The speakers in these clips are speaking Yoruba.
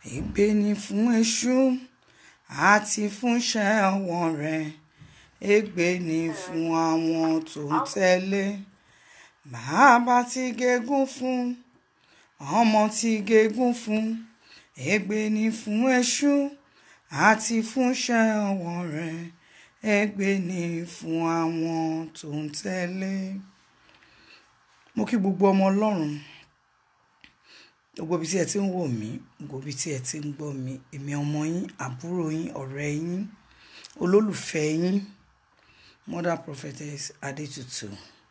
ègbé ni fún èṣù àti fúnṣẹ́ ọwọ́ rẹ̀ ègbé ni fún àwọn tó ń tẹ̀lé bàbá tí gégùn fún ọmọ tí gégùn fún ègbé ni fún èṣù àti fúnṣẹ́ ọwọ́ rẹ̀ ègbé ni fún àwọn tó ń tẹ̀lé. mo kí gbogbo ọmọ ọlọ́run gbogbo ibi tí ẹ ti ń wò mí gbogbo ibi tí ẹ ti ń gbọ́ mi èmi ọmọ yín àbúrò yín ọ̀rẹ́ yín olólùfẹ́ yín mother prophetess adétutù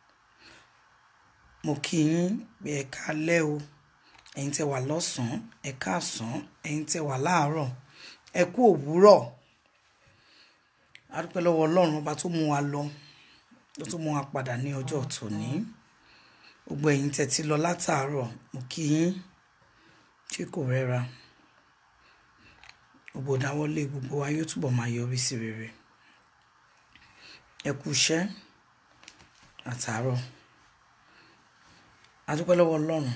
mo kí yín pé ẹ káalẹ́ o ẹ̀yin tẹ́ wà lọ́sàn-án ẹ káàsán ẹ̀yin tẹ́ wà láàárọ̀ ẹ kú òwúrọ̀ a dúpẹ́ lọ́wọ́ ọlọ́run ọba tó mú wa lọ tó tún mú wa padà ní ọjọ́ tòní gbogbo ẹ̀yin tẹ́ ti lọ látàárọ̀ mo kí yín tí kò rẹ́ra gbogbo dáwọ́lé gbogbo wa yóò túbọ̀ máa yọrí sí rere ẹ kú iṣẹ́ àtàárọ̀ a dúpẹ́ lọ́wọ́ ọlọ́run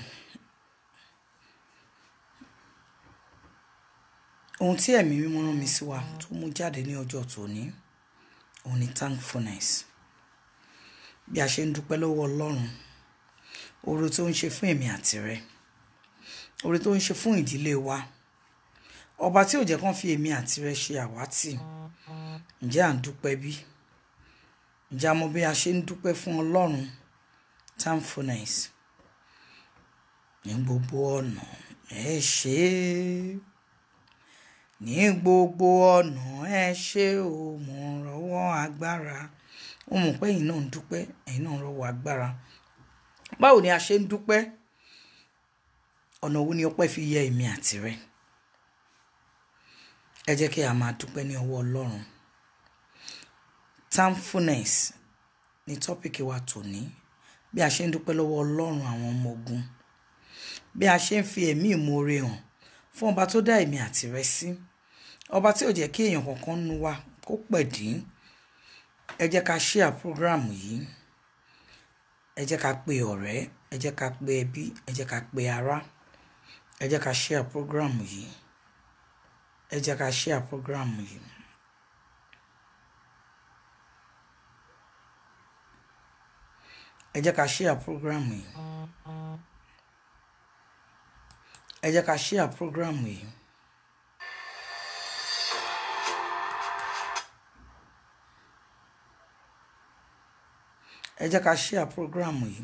ohun tí ẹ̀mí mímọ́ rán mi sí wa tó mú jáde ní ọjọ́ tòní òun ni thankfulness bí a ṣe ń dúpẹ́ lọ́wọ́ ọlọ́run oore tó ń ṣe fún èmi àti rẹ oore tó ń ṣe fún ìdílé wa ọba tí ò jẹ́ kán fi èmi àti rẹ ṣe àwátì ǹjẹ́ à ń dúpẹ́ bí ǹjẹ́ a mọ bí a ṣe ń dúpẹ́ fún ọlọ́run thankfulness ní gbogbo ọ̀nà ẹ ṣé ní gbogbo ọ̀nà ẹ ṣé o mo rọ́wọ́ agbára ó mọ̀ pé ẹ̀yin náà ń dúpẹ́ ẹ̀yin náà ń rọ́wọ́ agbára báwo ni a ṣe ń dúpẹ́ ọ̀nà wo ni ọpẹ́ fi yẹ èmi àti rẹ ẹ jẹ́ kí a máa dúpẹ́ ní ọwọ́ ọlọ́run thankfulness ni tọ́pìkì wa tòní bí a ṣe ń dúpẹ́ lọ́wọ́ ọlọ́run àwọn ọmọ ogun bí a ṣe ń fi ẹ̀mí ìmoore hàn fún ọba tó dá èmi àti rẹ sí ọba tí ò jẹ́ kí èèyàn kankan nu wa kó pẹ̀dín ẹ jẹ́ ká share program yìí ẹ jẹ́ ká pe ọ̀rẹ́ ẹ jẹ́ ká pe ẹbí ẹ jẹ́ ká pe ará ẹ jẹ́ ká share program yìí ẹ jẹ́ ká share program yìí. ẹ jẹ́ ká share program yìí ẹ jẹ́ ká share program yìí. ẹ jẹ́ ká share program yìí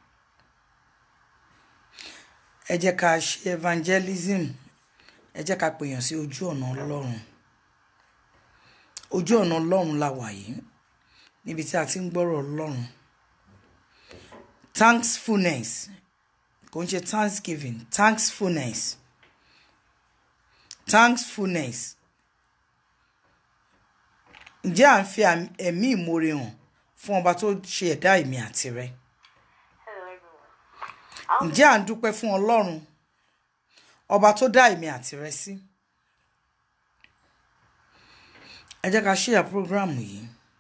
ẹ jẹ́ ká ṣe evangelism ẹ jẹ́ ká pèèyàn sí ojú ọ̀nà ọlọ́run ojú ọ̀nà ọlọ́run la wà yìí níbi tí a ti ń gbọ́rọ̀ ọlọ́run thankfulness kò ń ṣe thanksgiving thankfulness thankfulness ǹjẹ́ à ń fi ẹ̀mí ìmoore hàn fún ọba tó ṣe ẹ̀dá èmi àti rẹ ǹjẹ́ à ń dúpẹ́ fún ọlọ́run ọba tó dá èmi àti rẹ sí ẹ jẹ́ ká share program yìí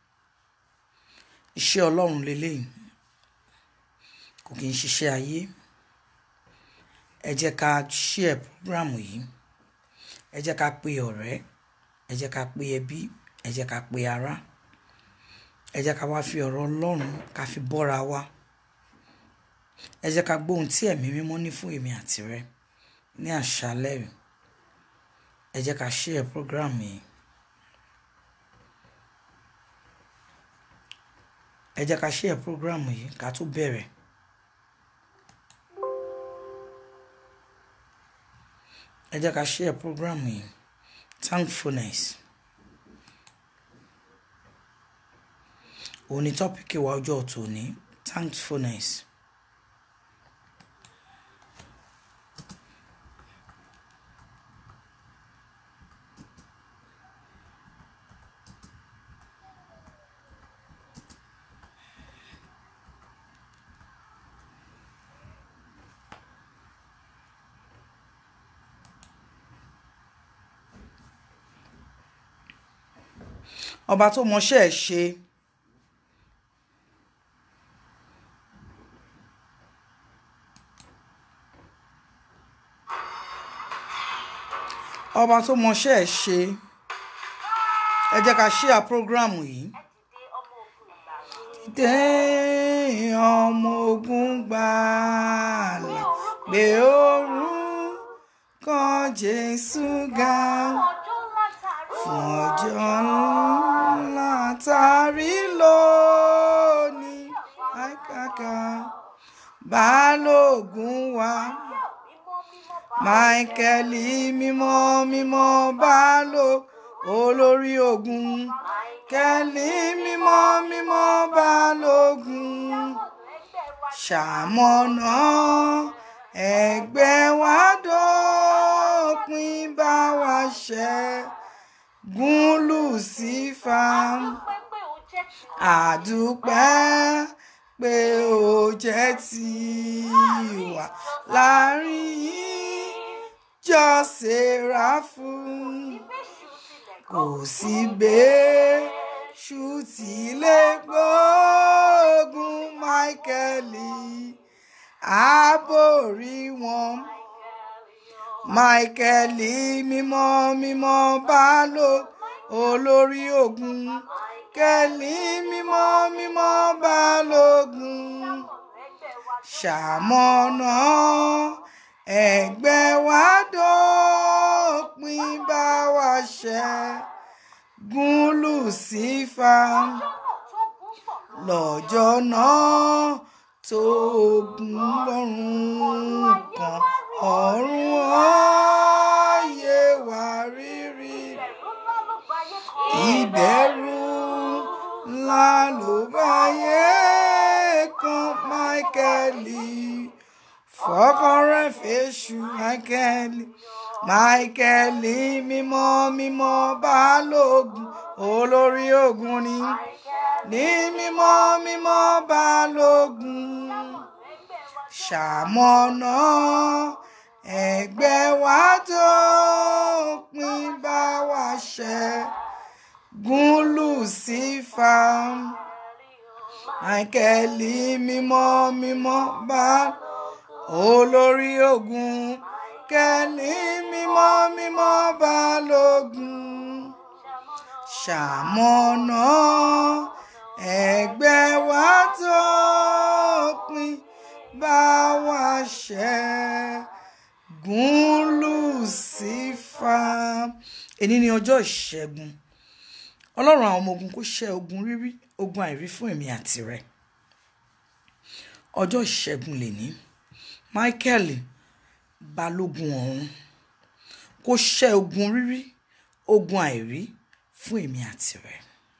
iṣẹ́ ọlọ́run lélẹ́yìn kò kì í ṣiṣẹ́ ayé ẹ jẹ́ ká share program yìí ẹ jẹ́ ká pe ọ̀rẹ́ ẹ jẹ́ ká pe ẹbí ẹ jẹ́ ká pe ará ẹ jẹ́ ká wá fi ọ̀rọ̀ ọlọ́run ká fi bọ́ra wa ẹ jẹ́ ká gbóhun tí ẹ̀mí mímọ́ ní fún èmi àti rẹ ní àṣálẹ́ rẹ̀ ẹ jẹ́ ká share program yìí ẹ jẹ́ ká share program yìí ká tó bẹ̀rẹ̀ ẹ jẹ́ ká share program yìí thankfulness òun ni tọ́pìkì wa ọjọ́ tòní thankfulness. ọba tó mọṣẹ́ ẹ̀ ṣe ọba tó mọṣẹ́ ẹ̀ ṣe ẹ jẹ́ ká ṣíà prógráàmù yìí. dé ọmọ ogun gbàlà gbé orúkọ Jésù ga fún ọjọ́ ńlá tàrí lónìí àìkàkà balógun wa máìkẹ́lì mímọ́ mímọ́ bálò olórí ogun kẹ́lì mímọ́ mímọ́ balógun ṣàmọ̀nà ẹgbẹ́ wa dópin bá wa ṣẹ́gun lùsífà àdúpẹ́ pé ó jẹ́ tiwa láàrin ìjọ Séráfù kò sí bẹ́ẹ̀ṣù tí lè gbógun Máíkẹ́lì àbórí wọn Máíkẹ́lì mímọ́ mímọ́ bálò olórí ogun kẹ́lì mímọ́ mímọ́ balógun ṣàmọ̀nà ẹgbẹ́ wa dópin bá wa ṣẹ́gun lùsífà lọ́jọ́ náà tó ogun lọ́rùn kan ọ̀run ọ̀yẹ́ wà rírí ìbẹ̀rù ńlá ló bá yẹ kan Máíkẹ́lì fọkànrẹ́ fèṣù Máíkẹ́lì Máíkẹ́lì mímọ́ mímọ́ balógun olórí ogun ni ní mímọ́ mímọ́ balógun ṣàmọ̀nà ẹgbẹ́ wa tó pín bá wa ṣẹ́gun lùsífà máìkẹ́lì mímọ́ mímọ́ bá olórí ogun kẹ́lì mímọ́ mímọ́ balógun ṣàmọ̀nà ẹgbẹ́ wa tó pín bá wa ṣẹ́gun lùsífà èní ni ọjọ́ ìṣẹ́gun ọlọ́run àwọn ọmọ ogun kó ṣẹ́ ogun rírí ogun àìrí fún èmi àti rẹ ọjọ́ ìṣẹ́gun lèní Michael balógun ọ̀run kó ṣẹ́ ogun rírí ogun àìrí fún èmi àti rẹ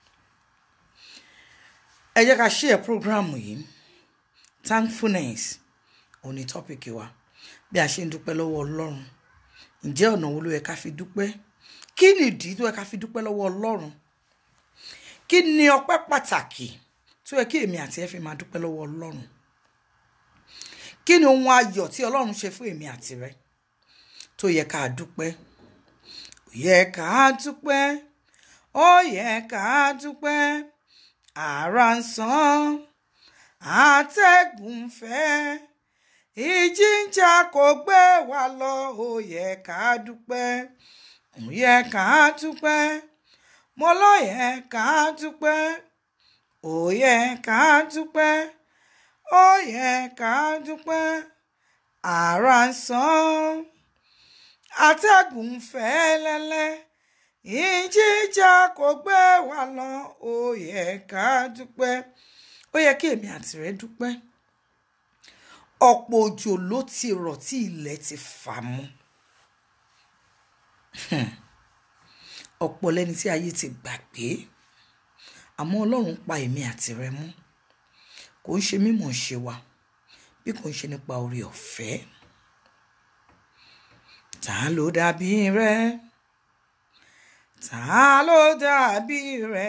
ẹ jẹ́ ká ṣe ẹ̀ prógráàmù yìí thankfulness òní tọ́pìkì wa bí a ṣe ń dúpẹ́ lọ́wọ́ ọlọ́run ǹjẹ́ ọ̀nà wo ló yẹ ká fi dúpẹ́ kí nìdí tó yẹ ká fi dúpẹ́ lọ́wọ́ ọlọ́run kí ni ọpẹ́ pàtàkì tó yẹ kí èmi àti ẹ fi máa dúpẹ́ lọ́wọ́ ọlọ́run kí ni ohun ayọ̀ tí ọlọ́run ṣe fún èmi àti rẹ tó yẹ ká dúpẹ́ ó yẹ ká dúpẹ́ ó yẹ ká dúpẹ́ àrà ń sán àtẹ̀gùn fẹ́ ìjì ń jà kò gbé wa lọ ó yẹ ká dúpẹ́ ó yẹ ká dúpẹ́ mo ló yẹ ká dúpẹ́ ó yẹ ká dúpẹ́ ó yẹ ká dúpẹ́ àrà ń sán àtẹ̀gùn fẹ́ lẹ́lẹ́ ìjìjà kò gbé wa lọ ó yẹ ká dúpẹ́ ó yẹ kí èmi àti rẹ dúpẹ́ ọ̀pọ̀ òjò ló ti rọ̀ tí ilẹ̀ ti fà mú ọ̀pọ̀ lẹ́ni tí ayé ti gbàgbé àmọ́ ọlọ́run pa èmi àti rẹ mú kò ń ṣe mímọ̀ ṣe wa bí kò ń ṣe nípa orí ọ̀fẹ́ ta ló dàbí rẹ ta ló dàbí rẹ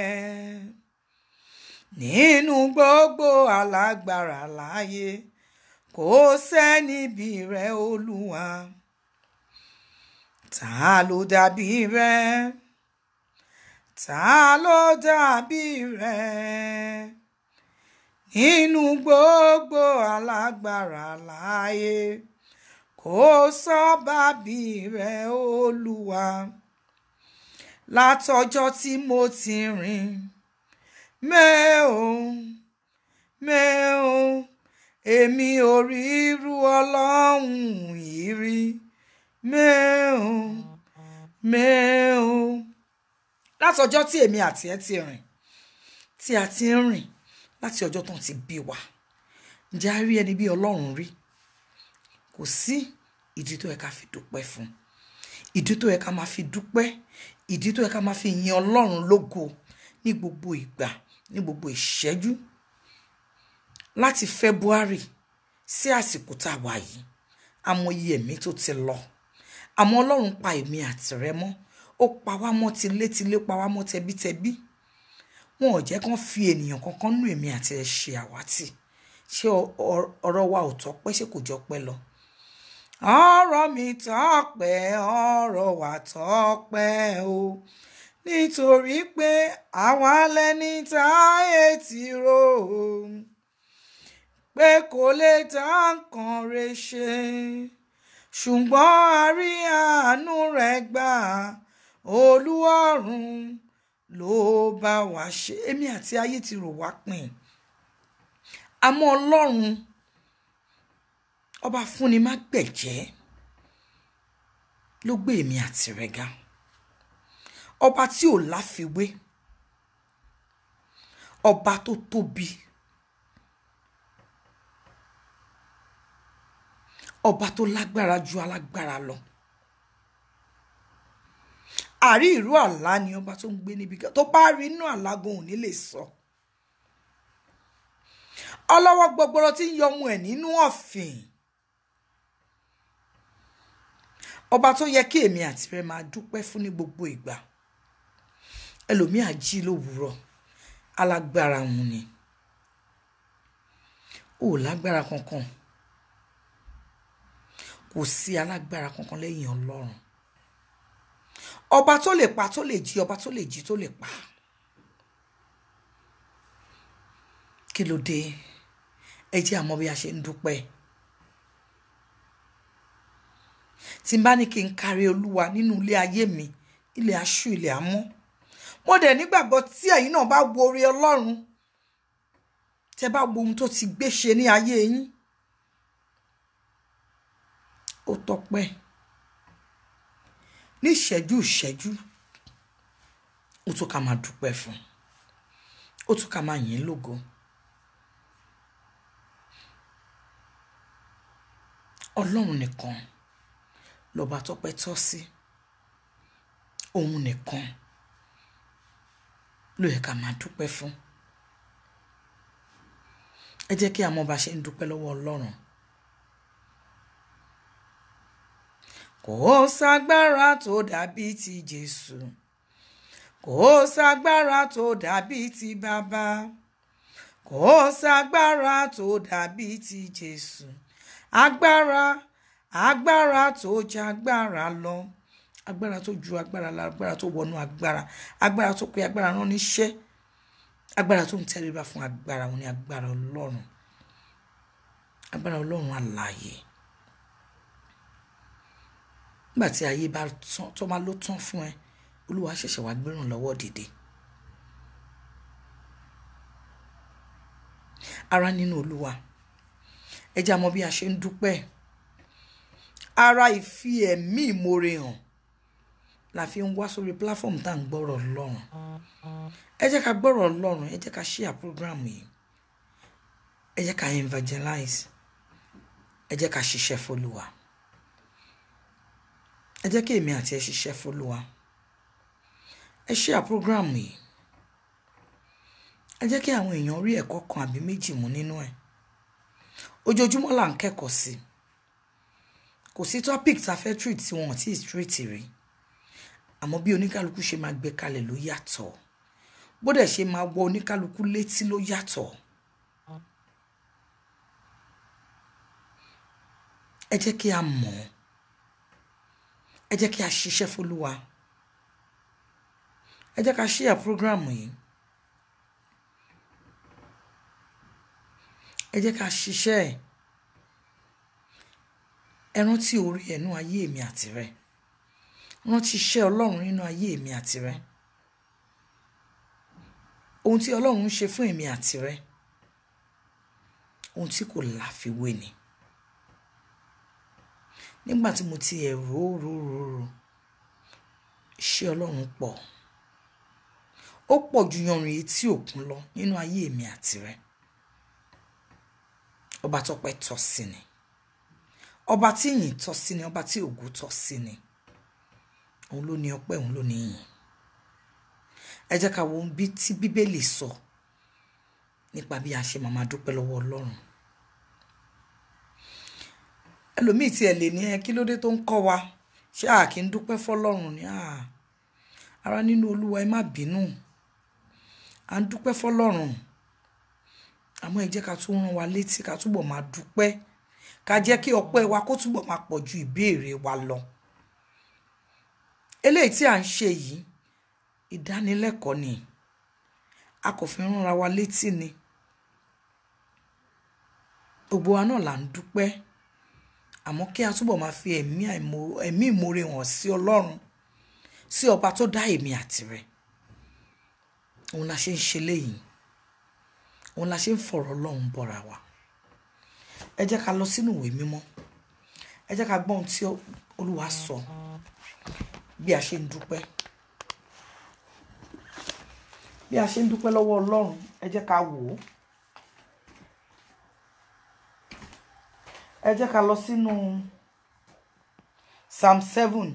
nínú gbogbo alágbára láyé kò sẹ́ni bí rẹ olúwa ta ló dàbí rẹ ta ló dàbí rẹ nínú gbogbo alágbára láyé kò kò sọ́bàbí rẹ olúwa látọjọ́ tí mo ti rìn mẹ́ò mẹ́ò èmi ò rí irú ọlọ́run yìí rí mẹ́ò mẹ́ò látọjọ́ tí èmi àti ẹ ti rìn tí a ti ń rìn láti ọjọ́ tó ń ti bí wa ǹjẹ́ a rí ẹni bí ọlọ́run rí kò sí ìdí tó yẹ ká fi dúpẹ́ fún ìdí tó yẹ ká máa fi dúpẹ́ ìdí tó yẹ ká máa fi yin ọlọ́run lógo ní gbogbo ìgbà ní gbogbo ìṣẹ́jú láti February sí àsìkò tá a wà yìí amòye ẹ̀mí tó ti lọ àmọ́ ọlọ́run pa èmi àti rẹ mọ́ ó pa wá mọ́ tilétilé pa wá mọ́ tẹbítẹbí wọn ò jẹ́ kán fi ènìyàn kankan nú èmi àti ẹ ṣe àwátì ṣé ọ̀rọ̀ wa ò tọ́pẹ́ ṣé kò jọ pẹ́ lọ. ọ̀rọ̀ mi tọ́pẹ́ ọ̀rọ̀ wa tọ́pẹ́ o nítorí pé àwa lẹni táyé ti rò ó pé kò lè dá nǹkan rẹ̀ ṣe ṣùgbọ́n a rí àánú rẹ̀ gbà olúwọ̀run ló bá wa ṣe èmi àti ayé ti rò wá pin àmọ́ ọlọ́run ọba fúnni má gbẹ̀jẹ́ ló gbé èmi àti rẹ̀ ga ọba tí ò láfiwé ọba tó tóbi ọba tó lágbára ju alágbára lọ àrí ìró àlá ni ọba tó ń gbé níbi kan tó bá rí inú àlágùn ò ní lè sọ ọlọ́wọ́ gbọgbọrọ tí ń yọ ọmọ ẹ̀ nínú ọ̀fìn ọba tó yẹ kí èmi àti rẹ máa dúpẹ́ fún ní gbogbo ìgbà ẹlòmíà jí lówùúrọ̀ alágbára òun ni ò lágbára kankan kò sí alágbára kankan lẹ́yìn ọlọ́run ọba tó lè pa tó lè jí ọba tó lè jí tó lè pa kí ló dé ẹ jẹ́ àmọ́ bí a ṣe ń dúpẹ́ tí n bá ní kí n kárí olúwa nínú ilé ayé mi ilé aṣú ilé amọ́ mo dẹ̀ nígbàgbọ́ tí ẹ̀yin náà bá wo oore ọlọ́run tẹ́ bá wo ohun tó ti gbé ṣe ní ayé yín ó tọ́pẹ́ ní ìṣẹ́jú ìṣẹ́jú ó tún ká máa dúpẹ́ fún ó tún ká máa yìn lógo ọlọ́run nìkan lọ́ba tọ́pẹ́ tọ́ sí òun nìkan ló yẹ ká máa dúpẹ́ fún ẹ jẹ́ kí a mọ̀ bá ṣe ń dúpẹ́ lọ́wọ́ ọlọ́run. kò ságbára tó dàbí ti jésù kò ságbára tó dàbí ti bàbá kò ságbára tó dàbí ti jésù agbára agbára tó jágbára lọ agbára tó ju agbára lọ agbára tó wọnú agbára agbára tó pe agbára rán níṣẹ́ agbára tó ń tẹríba fún agbára wọn ni agbára ọlọ́run agbára ọlọ́run alààyè nígbà tí ayé bá tán tó máa ló tán fún ẹ olúwa ṣẹ̀ṣẹ̀ wá gbéràn lọ́wọ́ dìde ara nínú olúwa ẹ jẹ́ àmọ́ bí a ṣe ń dúpẹ́ ara ìfi ẹ̀mí ìmoore hàn la fi ń wá sórí platform tá à ń gbọ́rọ̀ ọlọ́run ẹ jẹ́ ká gbọ́rọ̀ ọlọ́run ẹ jẹ́ ká share program yìí ẹ jẹ́ ká evangelize ẹ jẹ́ ká ṣiṣẹ́ fọlùwà ẹ jẹ́ kí èmi àti ẹ ṣiṣẹ́ fọlùwà ẹ share program yìí ẹ jẹ́ kí àwọn èèyàn rí ẹ̀kọ́ kan àbí méjì mú nínú ẹ̀ ojoojúmọ́ là ń kẹ́kọ̀ọ́ sí kò sí topic tá a fẹ́ treat tí wọn ò tí ì treat rí àmọ́ bí oníkálukú ṣe máa gbé kalẹ̀ ló yàtọ̀ bó dẹ̀ ṣe máa wọ oníkálukú létí ló yàtọ̀ ẹ jẹ́ kí a mọ̀ ẹ jẹ́ kí a ṣiṣẹ́ fólúwa ẹ jẹ́ ká share program yìí ẹ jẹ́ ká ṣiṣẹ́ ẹ̀ ẹ rántí orí ẹnu ayé mi àti rẹ rántí iṣẹ́ ọlọ́run nínú ayé mi àti rẹ ohun tí ọlọ́run ń ṣe fún èmi àti rẹ ohun tí kò láfiwé ni nígbà tí mo ti ẹ̀ rò rò rò rò iṣẹ́ ọlọ́run pọ̀ ó pọ̀ ju yanrìn etí òkun lọ nínú ayé mi àti rẹ ọba tọ́pẹ́ tọ́ sí ni ọba tí ìyìn tọ́ sí ni ọba tí ògo tọ́ sí ni òun ló ní ọpẹ́ òun ló ní ìyìn ẹ jẹ́ ká wo ohun bí tí bíbélì sọ nípa bí a ṣe máa máa dúpẹ́ lọ́wọ́ ọlọ́run ẹlòmíì tí ẹ lè ní ẹ kí ló dé tó ń kọ́ wa ṣé a kì í dúpẹ́ fọlọ́run ni ara nínú olúwa ẹ má bínú à ń dúpẹ́ fọlọ́run àmọ́ ẹ jẹ́ ká tún rán wa létí ká túbọ̀ máa dúpẹ́ ká jẹ́ kí ọpẹ́ wa kó túbọ̀ máa pọ̀ ju ìbéèrè wa lọ eléyìí tí à ń ṣe yìí ìdánilẹ́kọ̀ọ́ ni a kò fi ránra wa létí ni gbogbo wa náà là ń dúpẹ́ àmọ́ kí a túbọ̀ máa fi ẹ̀mí ẹ̀mí ìmoore hàn sí ọlọ́run sí ọba tó dá èmi àti rẹ̀ òun la ṣe ń ṣe léyìí òun la ṣe ń fọ̀rọ̀ ọlọ́run bọ̀ra wa ẹ jẹ́ ká lọ sínú ìwé mímọ́ ẹ jẹ́ ká gbọ́ ohun tí olúwa sọ bí a ṣe ń dúpẹ́ bí a ṣe ń dúpẹ́ lọ́wọ́ ọlọ́run ẹ jẹ́ ká wò ó ẹ jẹ́ ká lọ sínú psalm seven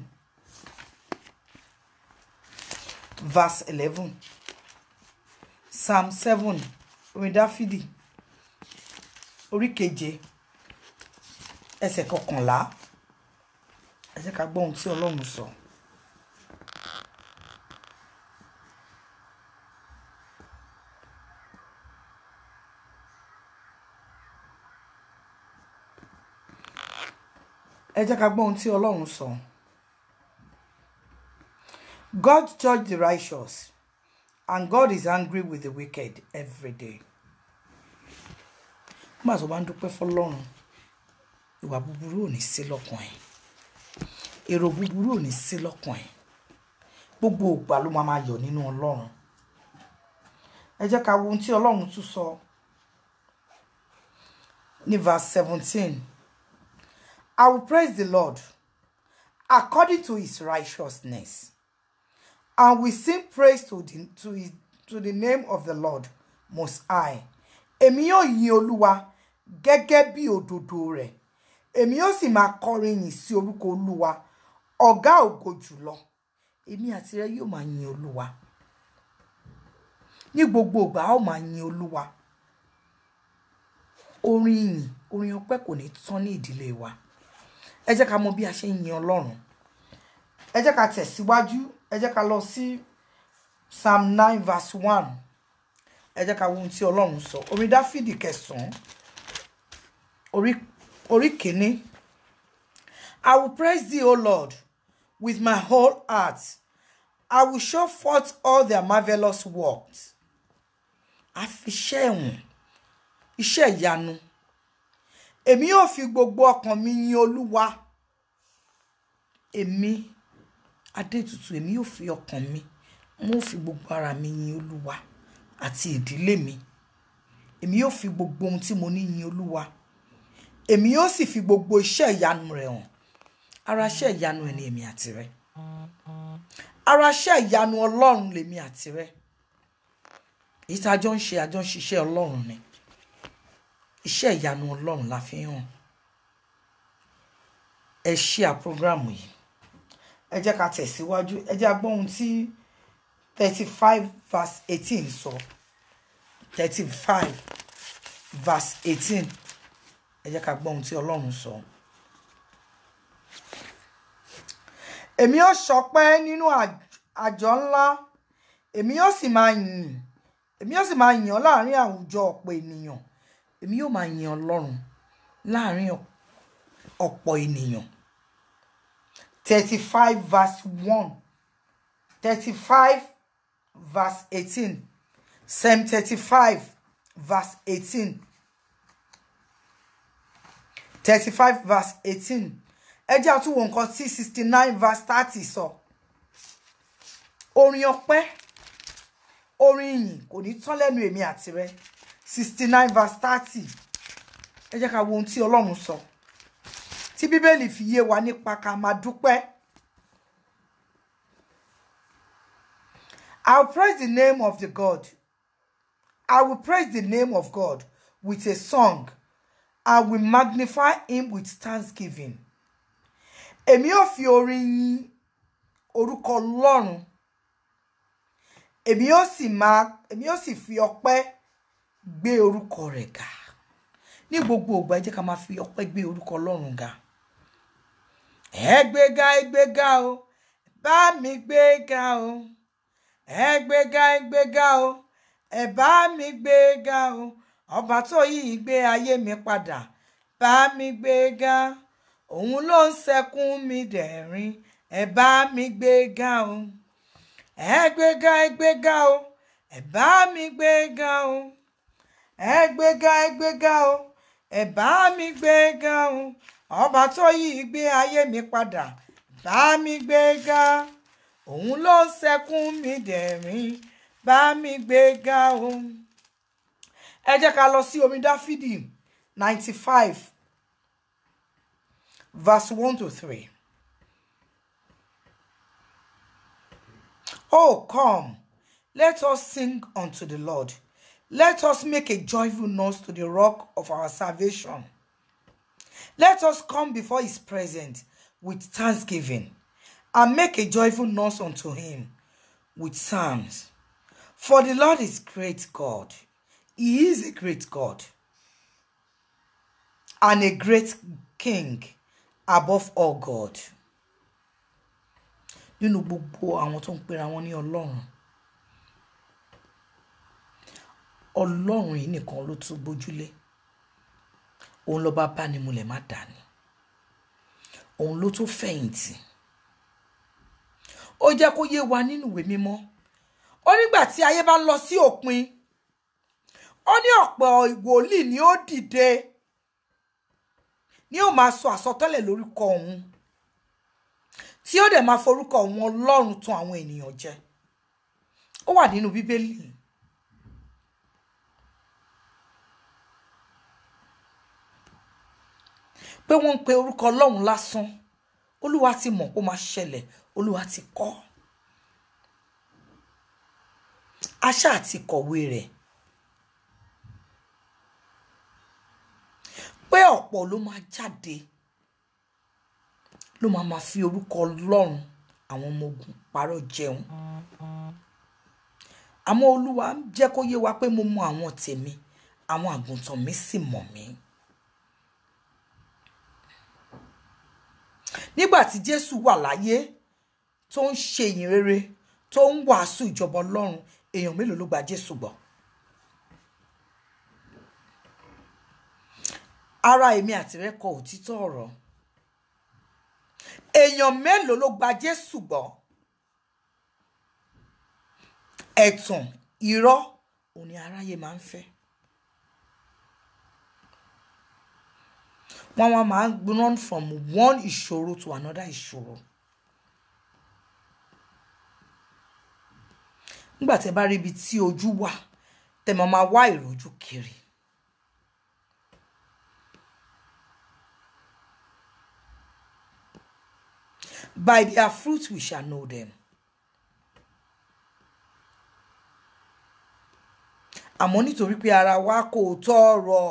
verse eleven psalm seven orin dáfídì orí keje ẹsẹ̀ kọkànlá ẹ jẹ́ ká gbọ́ ohun tí ọlọ́run sọ. ẹ jẹ́ ká gbọ́ ohun tí ọlọ́run sọ. God judge the righteous and God is angry with the wicked every day. nígbà tó bá ń dúpẹ́ fọlọ́run ìwà búburú ò ní sí lọ́kàn ẹ̀ èrò búburú ò ní sí lọ́kàn ẹ̀ gbogbo ògbà ló máa máa yọ̀ nínú ọlọ́run ẹ jẹ́ ká wo ohun tí ọlọ́run tún sọ ní verse seventeen. I will praise the Lord according to his righteousness, and we sing praise to the, to, his, to the name of the Lord Most High. Èmi yóò yin Olúwa gẹ́gẹ́ bí òdodo rẹ̀. Èmi yóò sì máa kọrin yìn sí orúkọ Olúwa, ọ̀gá ògo jùlọ. Èmi àti rẹ yóò máa yin Olúwa. Ní gbogbo ìgbà a ó máa yin Olúwa. Orin ìyìn, orin ọpẹ́ kò ní tán ní ìdílé wa ẹ jẹ́ ká mọ bí a ṣe ń yin ọlọ́run ẹ jẹ́ ká tẹ̀síwájú ẹ jẹ́ ká lọ sí psalm nine verse one ẹ jẹ́ ká wo ohun tí ọlọ́run sọ orin dáfídì kẹsàn-án orí orí kìíní I will praise thee O Lord with my whole heart I will show forth all their marvellous works a fi iṣẹ́ ẹ̀wọ̀n iṣẹ́ ìyanu èmi yóò fi gbogbo ọkàn mi yin olúwa èmi adétutù èmi yóò fi ọkàn mi mo fi gbogbo ara mi yin olúwa àti ìdílé mi èmi yóò fi gbogbo ohun tí mo ní yin olúwa èmi yóò sì fi gbogbo iṣẹ́ ìyanu rẹ̀ hàn ara iṣẹ́ ìyanu ẹ̀ ni èmi àti rẹ ara iṣẹ́ ìyanu ọlọ́run lèmi àti rẹ èyí tá a jọ ń ṣe àjọ ń ṣiṣẹ́ ọlọ́run ni iṣẹ́ ìyanu ọlọ́run la fi hàn ẹ ṣí à programu yìí ẹ jẹ́ ká tẹ̀síwájú ẹ jẹ́ agbọ́n ohun tí thirty five verse eighteen sọ thirty five verse eighteen ẹ jẹ́ ká gbọ́ ohun tí ọlọ́run sọ. èmi yóò ṣọpẹ́ nínú àjọ ńlá èmi yóò sì máa yìn èmi yóò sì máa yìn ọ́ láàrin àwùjọ ọ̀pọ̀ ènìyàn èmi yóò máa yin ọlọ́run láàrin ọ̀pọ̀ ènìyàn thirty five verse one thirty five verse eighteen psalm thirty five verse eighteen thirty five verse eighteen ẹ jẹ́ àtúwò nǹkan tí sixty nine verse thirty sọ orin ọpẹ́ orin ìyìn kò ní tán lẹ́nu èmi àti rẹ sixty nine verse thirty ẹ jẹ́ ká wo ohun tí ọlọ́run sọ tí bíbélì fi yé wa nípa ká máa dúpẹ́. I will praise the name of the God. I will praise the name of God with a song. I will magnify him with thanksgiving. Èmi ò fi orin yìn orúkọ Ọlọ́run. Èmi ò sì máa èmi ò sì fi ọpẹ́ gbé orúkọ rẹ̀ ga. Ní gbogbo ìgbà ẹ jẹ́ ká máa fi ọpẹ́ gbé orúkọ Ọlọ́run ga. Ẹ gbéga ẹ gbéga o, bá mi gbéga o ẹ gbéga ẹ gbéga o ẹ bá mi gbéga o ọba tó yí ìgbé ayé mi padà bá mi gbéga òun ló ń sẹkún mi dẹ̀rín ẹ bá mi gbéga o ẹ gbéga ẹ gbéga o ẹ bá mi gbéga o ẹ gbéga ẹ gbéga o ẹ bá mi gbéga o ọba tó yí ìgbé ayé mi padà bá mi gbéga òun ló ń sẹkún mi dẹ̀rín bá mi gbé ga o. ẹ jẹ́ ká lọ sí orin dáfídì ninety five verse one to three. Oh, come, let us sing unto the Lord. Let us make a joyful noise to the rock of our salvation. Let us come before his presence with thanksgiving and make a joyful noise unto him with psalms. For the Lord is great God. He is a great God and a great King above all God. Nínú gbogbo àwọn tó ń pera wọn ní Ọlọ́run. Ọlọ́run yìí nìkan ló tún gbójúlé. Òun lọ́ba bánimúlẹ̀ má dání. Òun ló tún fẹ̀yìntì ó jẹ́ kó yé wa nínú ìwé mímọ́ ó nígbà tí ayé bá ń lọ sí òpin ó ní ọ̀pọ̀ ìwòlíì ni ó dìde ni ó máa sọ àsọtẹ́lẹ̀ lórúkọ òun tí ó dẹ̀ máa forúkọ òun ọlọ́run tàn àwọn ènìyàn jẹ ó wà nínú bíbélì pé wọ́n ń pe orúkọ ọlọ́run lásán olúwa ti mọ̀ kó máa ṣẹlẹ̀ olúwa ti kọ́ aṣá àti kọ̀wé rẹ̀ pé ọ̀pọ̀ ló máa jáde ló máa máa fi orúkọ ọlọ́run àwọn ọmọ ogun parọ́ jẹun àmọ́ olúwa jẹ́ kó yé wa pé mo mọ àwọn tèmi àwọn àgùntàn mi sì mọ̀ mí. nígbà tí jésù wà láyé tó ń ṣe ìyìn rere tó ń wàásù ìjọba ọlọ́run èèyàn mélòó ló gba jésù gbọ́. ara èmi àti rẹ kọ òtítọ́ ọ̀rọ̀ èèyàn mélòó ló gba jésù gbọ́. ẹ̀tàn irọ́ òun ni aráyé máa ń fẹ́. wọ́n wá máa ń run from one ìṣòro to another ìṣòro. nígbà tẹ́ bá rí ibi tí ojú wà tẹ́ máa máa wá ìrojú kiri. By their fruit we shall know them. àmọ́ nítorí pé ara wa kò tọrọ.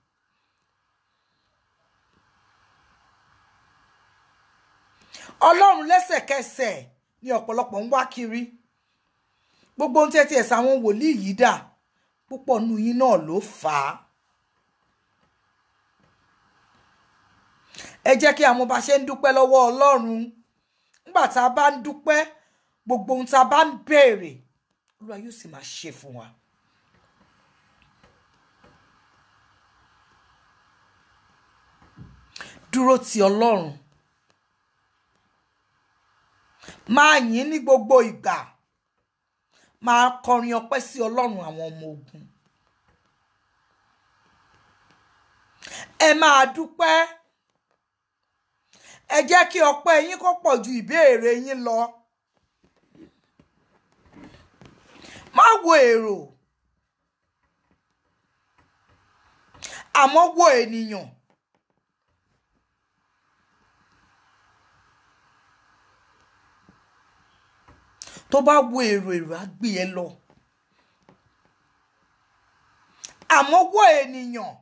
ọlọ́run lẹ́sẹ̀kẹsẹ̀ ni ọ̀pọ̀lọpọ̀ ń wá kiri gbogbo ohun tí ẹ ti ẹ̀sà àwọn wòlíì yìí dà púpọ̀ nù yín náà ló fà á. ẹ jẹ́ kí àwọn bá ṣe ń dúpẹ́ lọ́wọ́ ọlọ́run nígbà tá a bá ń dúpẹ́ gbogbo ohun tá a bá ń béèrè olúwa yóò sì máa ṣe fún wa. dúró ti ọlọ́run máa yìn ní gbogbo ìgbà máa kọrin ọpẹ́ sí ọlọ́run àwọn ọmọ ogun ẹ máa dúpẹ́ ẹ jẹ́ kí ọpẹ́ yín kó pọ̀ ju ìbéèrè yín lọ má wo èrò àmọ́ wo ènìyàn tó bá wo èrò èrò á gbé ẹ lọ àmọ́ wo ènìyàn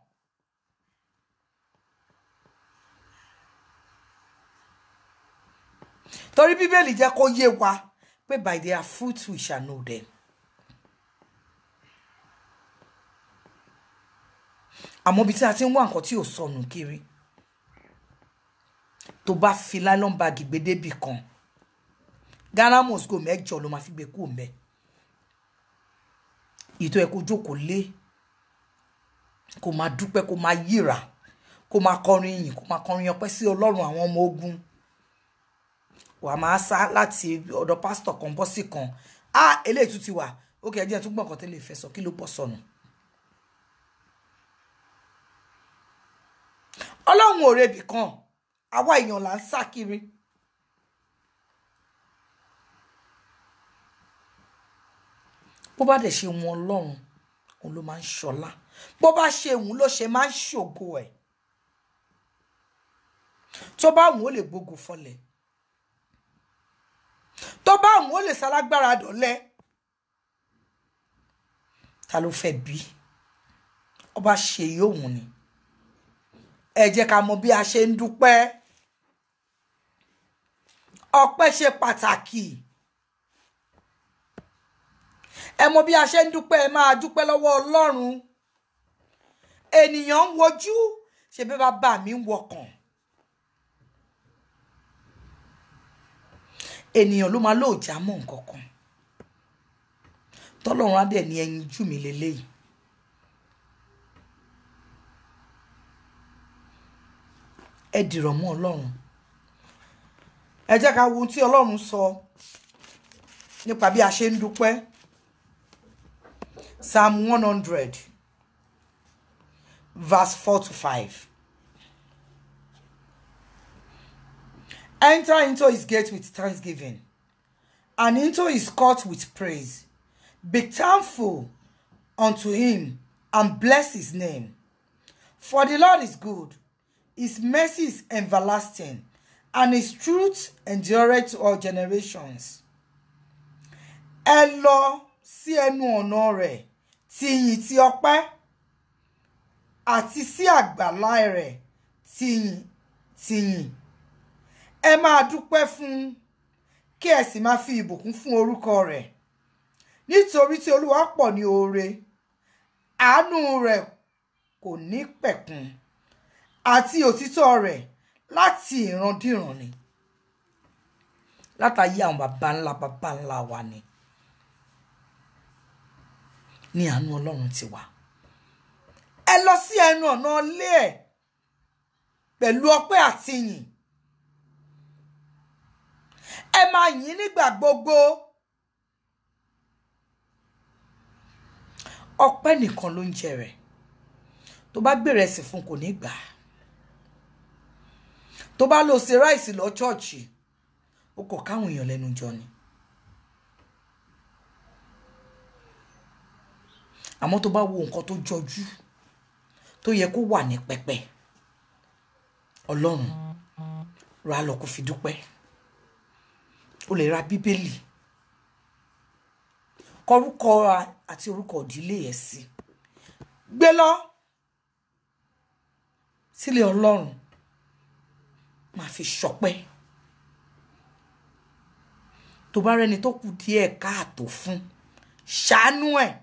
torí bíbélì jẹ́ kó yé wa pé by their fruit we shall know them. àmọ́ ibi tí a ti ń wá nǹkan tí ò sọnù kiri tó bá fi nylon bag gbé débì kan ghana mosco mẹ́jọ ló máa fi gbé kúrò mbẹ ìtọ́ ẹ kó jókòó lé kó máa dúpẹ́ kó máa yíra kó máa kọrin ìyìn kó máa kọrin ọpẹ́ sí ọlọ́run àwọn ọmọ ogun wàá máa sá láti ọ̀dọ̀ pásítọ̀ kan bọ́ sí kan á eléyìí tún ti wà ó kẹ́ ẹ jẹ́ tún gbọ̀ngàn tẹ́lẹ̀ fẹ́ sọ kí ló bọ́ sọnù. ọlọ́run ò rebì kan àwa èèyàn là ń sá kiri. bó bá dẹ̀ ṣe wọn ọlọ́run òun ló máa ń ṣọlá bó bá ṣe òun ló ṣe máa ń ṣògo ẹ̀ tó bá òun ó lè gbógun fọlẹ̀ tó bá òun ó lè sálágbára dọ̀lẹ́ ta ló fẹ́ bí ọba ṣe yóò ni ẹ jẹ́ ká mọ bí a ṣe ń dúpẹ́ ọpẹ́ ṣe pàtàkì ẹ mọ bí a ṣe ń dúpẹ́ ẹ máa dúpẹ́ lọ́wọ́ ọlọ́run ènìyàn ń wojú ṣe bí bàbá mi ń wọkàn ènìyàn ló máa lóòjà mọ́ nǹkan kan tọ́lọ́run á dẹ̀ ní ẹyin jù mí lélẹ́yìí ẹ dìrọ̀ mọ́ ọlọ́run ẹ jẹ́ ká wo ohun tí ọlọ́run sọ nípa bí a ṣe ń dúpẹ́ psalm one hundred verse four to five enter into his gate with thanksgiving and into his court with praise be thankful unto him and bless his name for the lord is good his mercy is everlasting and his truth endureth to all generations. ẹ lọ sí ẹnu ọ̀nà rẹ̀ ti ìyìn ti ọpẹ́ àti sí àgbàlá rẹ̀ ti ìyìn ti ìyìn ẹ máa dúpẹ́ fún kí ẹ sì máa fi ìbùkún fún orúkọ rẹ̀ nítorí tí olúwa pọ̀ ní oore àánú rẹ̀ kò ní pẹ̀kun àti òtítọ́ rẹ̀ láti ìrandíran ni látàyé àwọn baba ńlá baba ńlá wa ni ní àánú ọlọ́run ti wà ẹ lọ sí ẹnu ọ̀nà ilé ẹ̀ pẹ̀lú ọpẹ́ àti yìn ẹ máa yìn nígbà gbogbo ọpẹ́ nìkan ló ń jẹ rẹ̀ tó bá gbèrè ẹsìn fún kò ní gbà á tó bá lọ ṣe ráìsì lọ ṣọ́ọ̀ṣì ó kọ̀ káwọn èèyàn lẹ́nu jọ ni àmọ́ tó bá wo nǹkan tó jọjú tó yẹ kó wà ní pẹpẹ ọlọ́run ra lọ kó fi dúpẹ́ o lè ra bíbélì kọrúkọ àti orúkọ ìdílé ẹ̀ sí gbé lọ sílé ọlọ́run máa fi ṣọpẹ́ tó bá rẹni tó kù díẹ̀ káàtó fún ṣàánú ẹ̀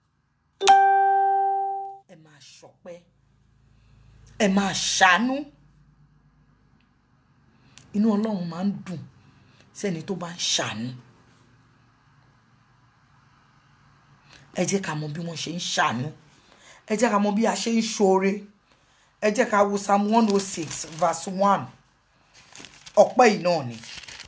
ẹ máa ṣọpẹ́ ẹ máa ṣàánú inú ọlọ́run máa ń dùn sẹ́ni tó bá ń ṣàánú ẹ jẹ́ ká mọ bí wọ́n ṣe ń ṣàánú ẹ jẹ́ ká mọ bí a ṣe ń ṣoore ẹ jẹ́ ká wo psalm one oh six verse one ọpẹ́ yìí náà ni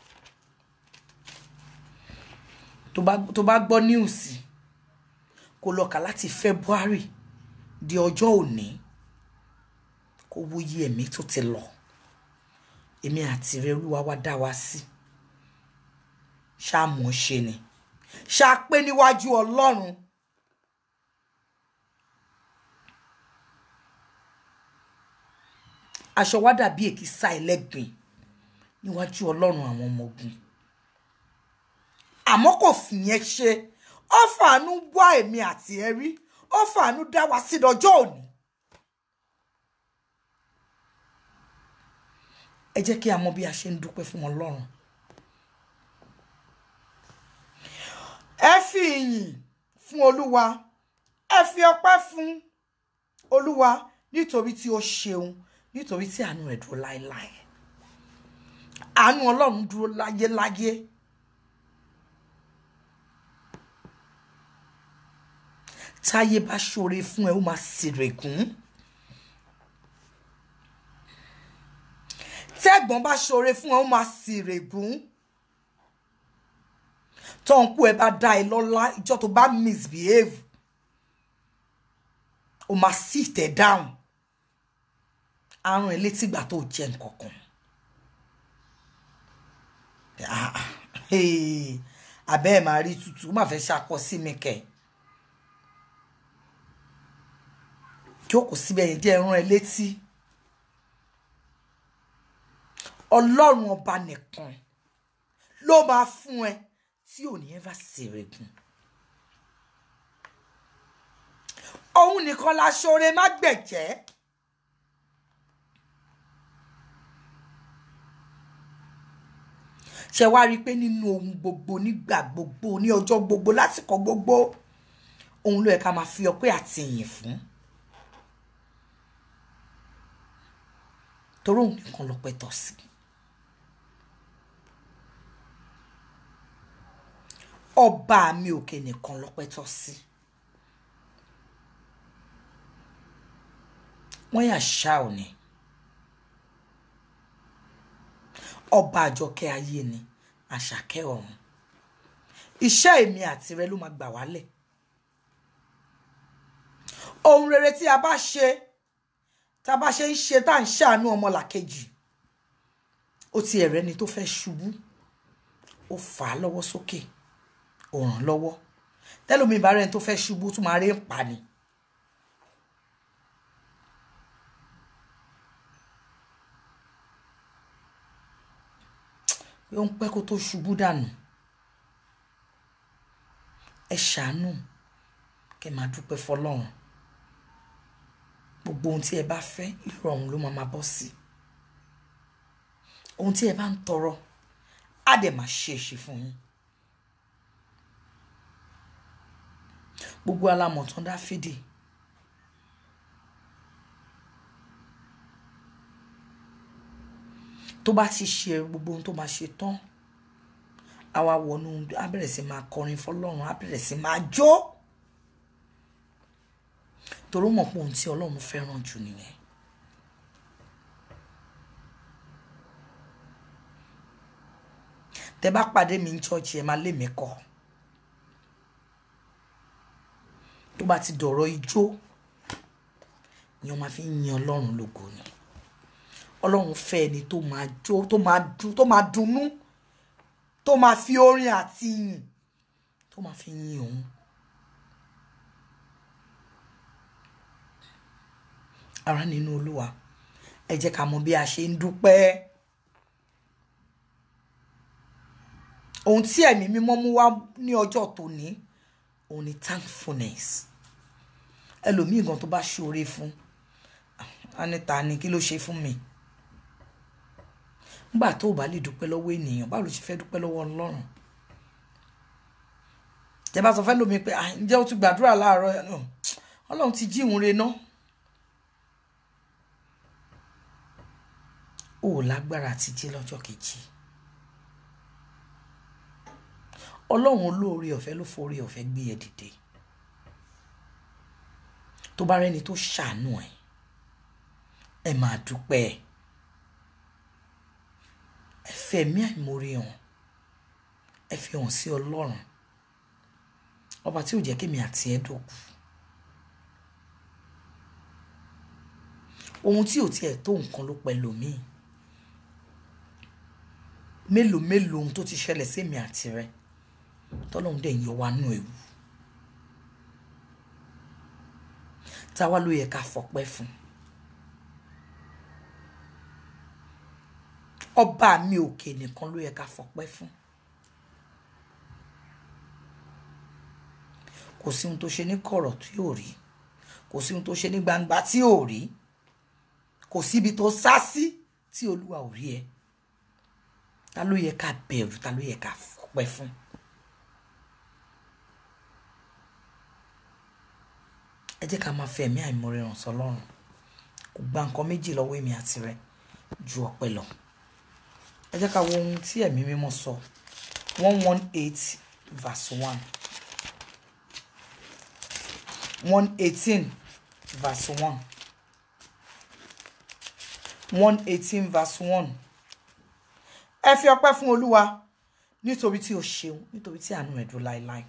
tó bá tó bá gbọ́ níùsì kó lọ kà láti february di ọjọ́ òní kó wo iye ẹ̀mí tó ti lọ èmi àti rẹ olúwa wá dá wa sí ṣáà mọ̀ ṣe ni ṣáà pé níwájú ọlọ́run aṣọ wa dàbí èkìsà ẹlẹ́gbin níwájú ọlọ́run àwọn ọmọ ogun àmọ́ kò fìyẹn ṣe ó fàánú wá èmi àti ẹ rí ó fàánú dá wa sí lọ́jọ́ òní ẹ jẹ́ kí a mọ bí a ṣe ń dúpẹ́ fún ọlọ́run ẹ fi ìyìn fún olúwa ẹ fi ọpẹ́ fún olúwa nítorí tí ó ṣeun nítorí tí àánú rẹ̀ dúró láéláé àánú ọlọ́run dúró láyéláyé táyé bá ṣoore fún ẹ ó máa ṣèrègùn tẹ́gbọ́n bá ṣoore fún ẹ ó máa ṣèrègùn tọ́nkú ẹ bá dá ẹ lọ́lá ìjọ tó bá misbehave ó máa sit ẹ down àrùn ẹ létí ìgbà tó jẹ nǹkankan abẹ́ ẹ̀ máa rí tutù ó máa fẹ́ ṣakọ sí mi kẹ̀ jókòó síbẹ̀ yẹn jẹ́ ẹran ẹ létí ọlọ́run ọba nìkan ló máa fún ẹ tí ò ní ẹ́fà ṣèrègùn òun nìkan la ṣoore má gbẹ̀jẹ́. ṣe wá rí i pé nínú ohun gbogbo nígbà gbogbo ní ọjọ́ gbogbo lásìkò gbogbo òun ló yẹ ká máa fi ọpẹ́ àti ìyìn fún torí òun nìkan lọ́pẹ́ tọ́ sí ọba mi òkè nìkan lọ́pẹ́ tọ́ sí wọ́n yà ṣá ò ní. ọba àjọkẹ́ ayé ni àṣàkẹ́ ọ̀run iṣẹ́ èmi àti rẹ ló máa gbà wálẹ̀ ohun rere tí a bá ṣe tá a bá ṣe ń ṣe tá à ń ṣàánú ọmọlàkejì ó ti ẹ̀rẹ́ ni tó fẹ́ ṣubú ó fà á lọ́wọ́ sókè ó ràn lọ́wọ́ tẹ́lómi ìbára ẹni tó fẹ́ ṣubú tún máa rí ń pa ni. pé ó ń pẹ́ kó tó ṣubú dànù ẹ ṣàánú kẹ máa dúpẹ́ fọlọ́run gbogbo ohun tí ẹ bá fẹ́ ìrọ̀rùn ló máa máa bọ́ sí ohun tí ẹ bá ń tọrọ á dẹ̀ máa ṣe èṣì fún yín gbogbo alámọ̀tán dáfídì tó bá ti ṣe gbogbo ohun tó máa ṣe tán a wá wọnú á bẹ̀rẹ̀ sí máa kọrin fọlọ́run á bẹ̀rẹ̀ sí máa jó torí mọ̀ pé ohun tí ọlọ́run fẹ́ràn jù nìyẹn. tẹ bá pàdé mi ní ṣọ́ọ̀ṣì ẹ máa lé mi kọ́ tó bá ti dọ̀rọ̀ ijó ni wọ́n máa fi ń yin ọlọ́run lógo ni ọlọ́run fẹ́ ẹni tó máa jó tó máa dùn tó máa dunnú tó máa fi orin àti ìyìn tó máa fi yin òun. ara nínú olúwa ẹ jẹ́ ká mọ bí a ṣe ń dúpẹ́ ohun tí ẹ̀mí mímọ́ mú wá ní ọjọ́ tòní òun ni thankfulness ẹlòmíì gan tó bá ṣoore fún anita ni kí ló ṣe fún mi nígbà tó o bá lè dúpẹ́ lọ́wọ́ ènìyàn báwo ló ṣe fẹ́ dúpẹ́ lọ́wọ́ ọlọ́run tẹ bá sọ fẹ́ lómi pé ǹjẹ́ o ti gbàdúrà láàárọ̀ ọlọ́run ti jí ìhun re ná o ò lágbára àti jí lọ́jọ́ kejì ọlọ́run olóore ọ̀fẹ́ ló forí ọ̀fẹ́ gbé ẹ dìde tó bá rẹ́ni tó ṣàánú ẹ ẹ máa dúpẹ́ ẹ fẹ́ ẹ̀mí àìmoore hàn ẹ fi hàn sí ọlọ́run ọba tí ò jẹ́ kémi àti ẹ dòkú ohun tí ò tiẹ̀ tó nǹkan ló pẹ́ lòmíì mélòó mélòó ohun tó ti ṣẹlẹ̀ sí èmi àti rẹ tọ́lọ́run dẹ̀ ń yọ wá nù ewu táwa ló yẹ ká fọpẹ́ fún ọba mi òkè nìkan ló yẹ ká fọpẹ́ fún kò sí ohun tó ṣe ní kọ̀rọ̀ tí ò rí kò sí ohun tó ṣe ní gbangba tí ò rí kò síbi tó sá sí tí olúwa ò rí ẹ ta ló yẹ ká bẹ̀rù ta ló yẹ ká fọpẹ́ fún. ẹ jẹ́ ká máa fi ẹ̀mí àìmoore hàn sọ́lọ́run kò gba nǹkan méjì lọ́wọ́ èmi àti rẹ ju ọpẹ́ lọ ẹ jẹ́ ká wo ohun tí ẹ̀mí mímọ́ sọ one one eight verse one one eighteen verse one one eighteen verse one ẹ fi ọpẹ́ fún olúwa nítorí tí o ṣeun nítorí tí àánú ẹ̀ dúró láéláé.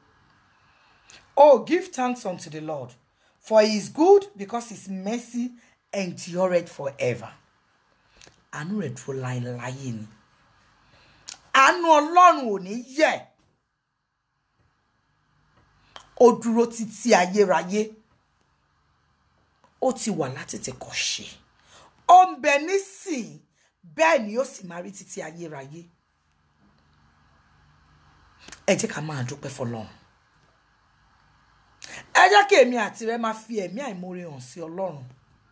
Oh, give thanks unto the Lord, for he is good because his mercy endureth forever. Àánú rẹ̀ dúró láéláé ni. Àánú Ọlọ́run ò ní yẹ̀. Ó dúró títí ayérayé. Ó ti wà látètè kọ́ ṣe. Ó ń bẹ nísìn bẹ́ẹ̀ ni ó sì máa rí títí ayérayé. Ẹ jẹ́ ká máa dúpẹ́ fọlọ́run ẹ jẹ́ kí èmi àti rẹ máa fi ẹ̀mí àìmoore hàn sí ọlọ́run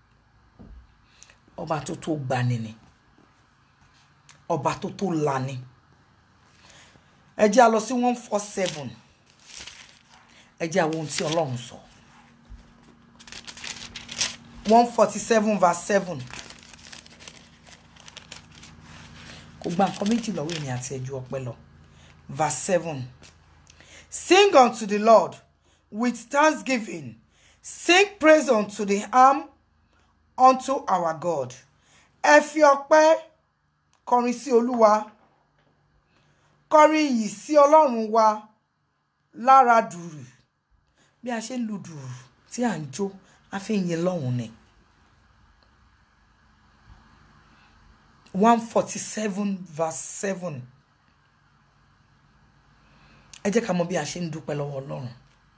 ọba tó tó gbani ni ọba tó tó lani ẹ jẹ́ a lọ sí one four seven ẹ jẹ́ àwọn ohun tí ọlọ́run sọ one forty seven verse seven kò gba nǹkan méjì lọ́wọ́ èmi àti ẹ̀jú ọpẹ́ lọ verse seven sing unto the lord with thanksgiving. Sing praise unto the arm unto our God. Ẹ fi ọpẹ́ kọrin sí Olúwa. Kọrin yìí sí Ọlọ́run wa lára dùrù. Bí a ṣe ń lu dùrù tí à ń jó, a fi ń yin lọ́hùn ni. one forty seven verse seven. Ẹ jẹ́ ká mọ bí a ṣe ń dúpẹ́ lọ́wọ́ Ọlọ́run.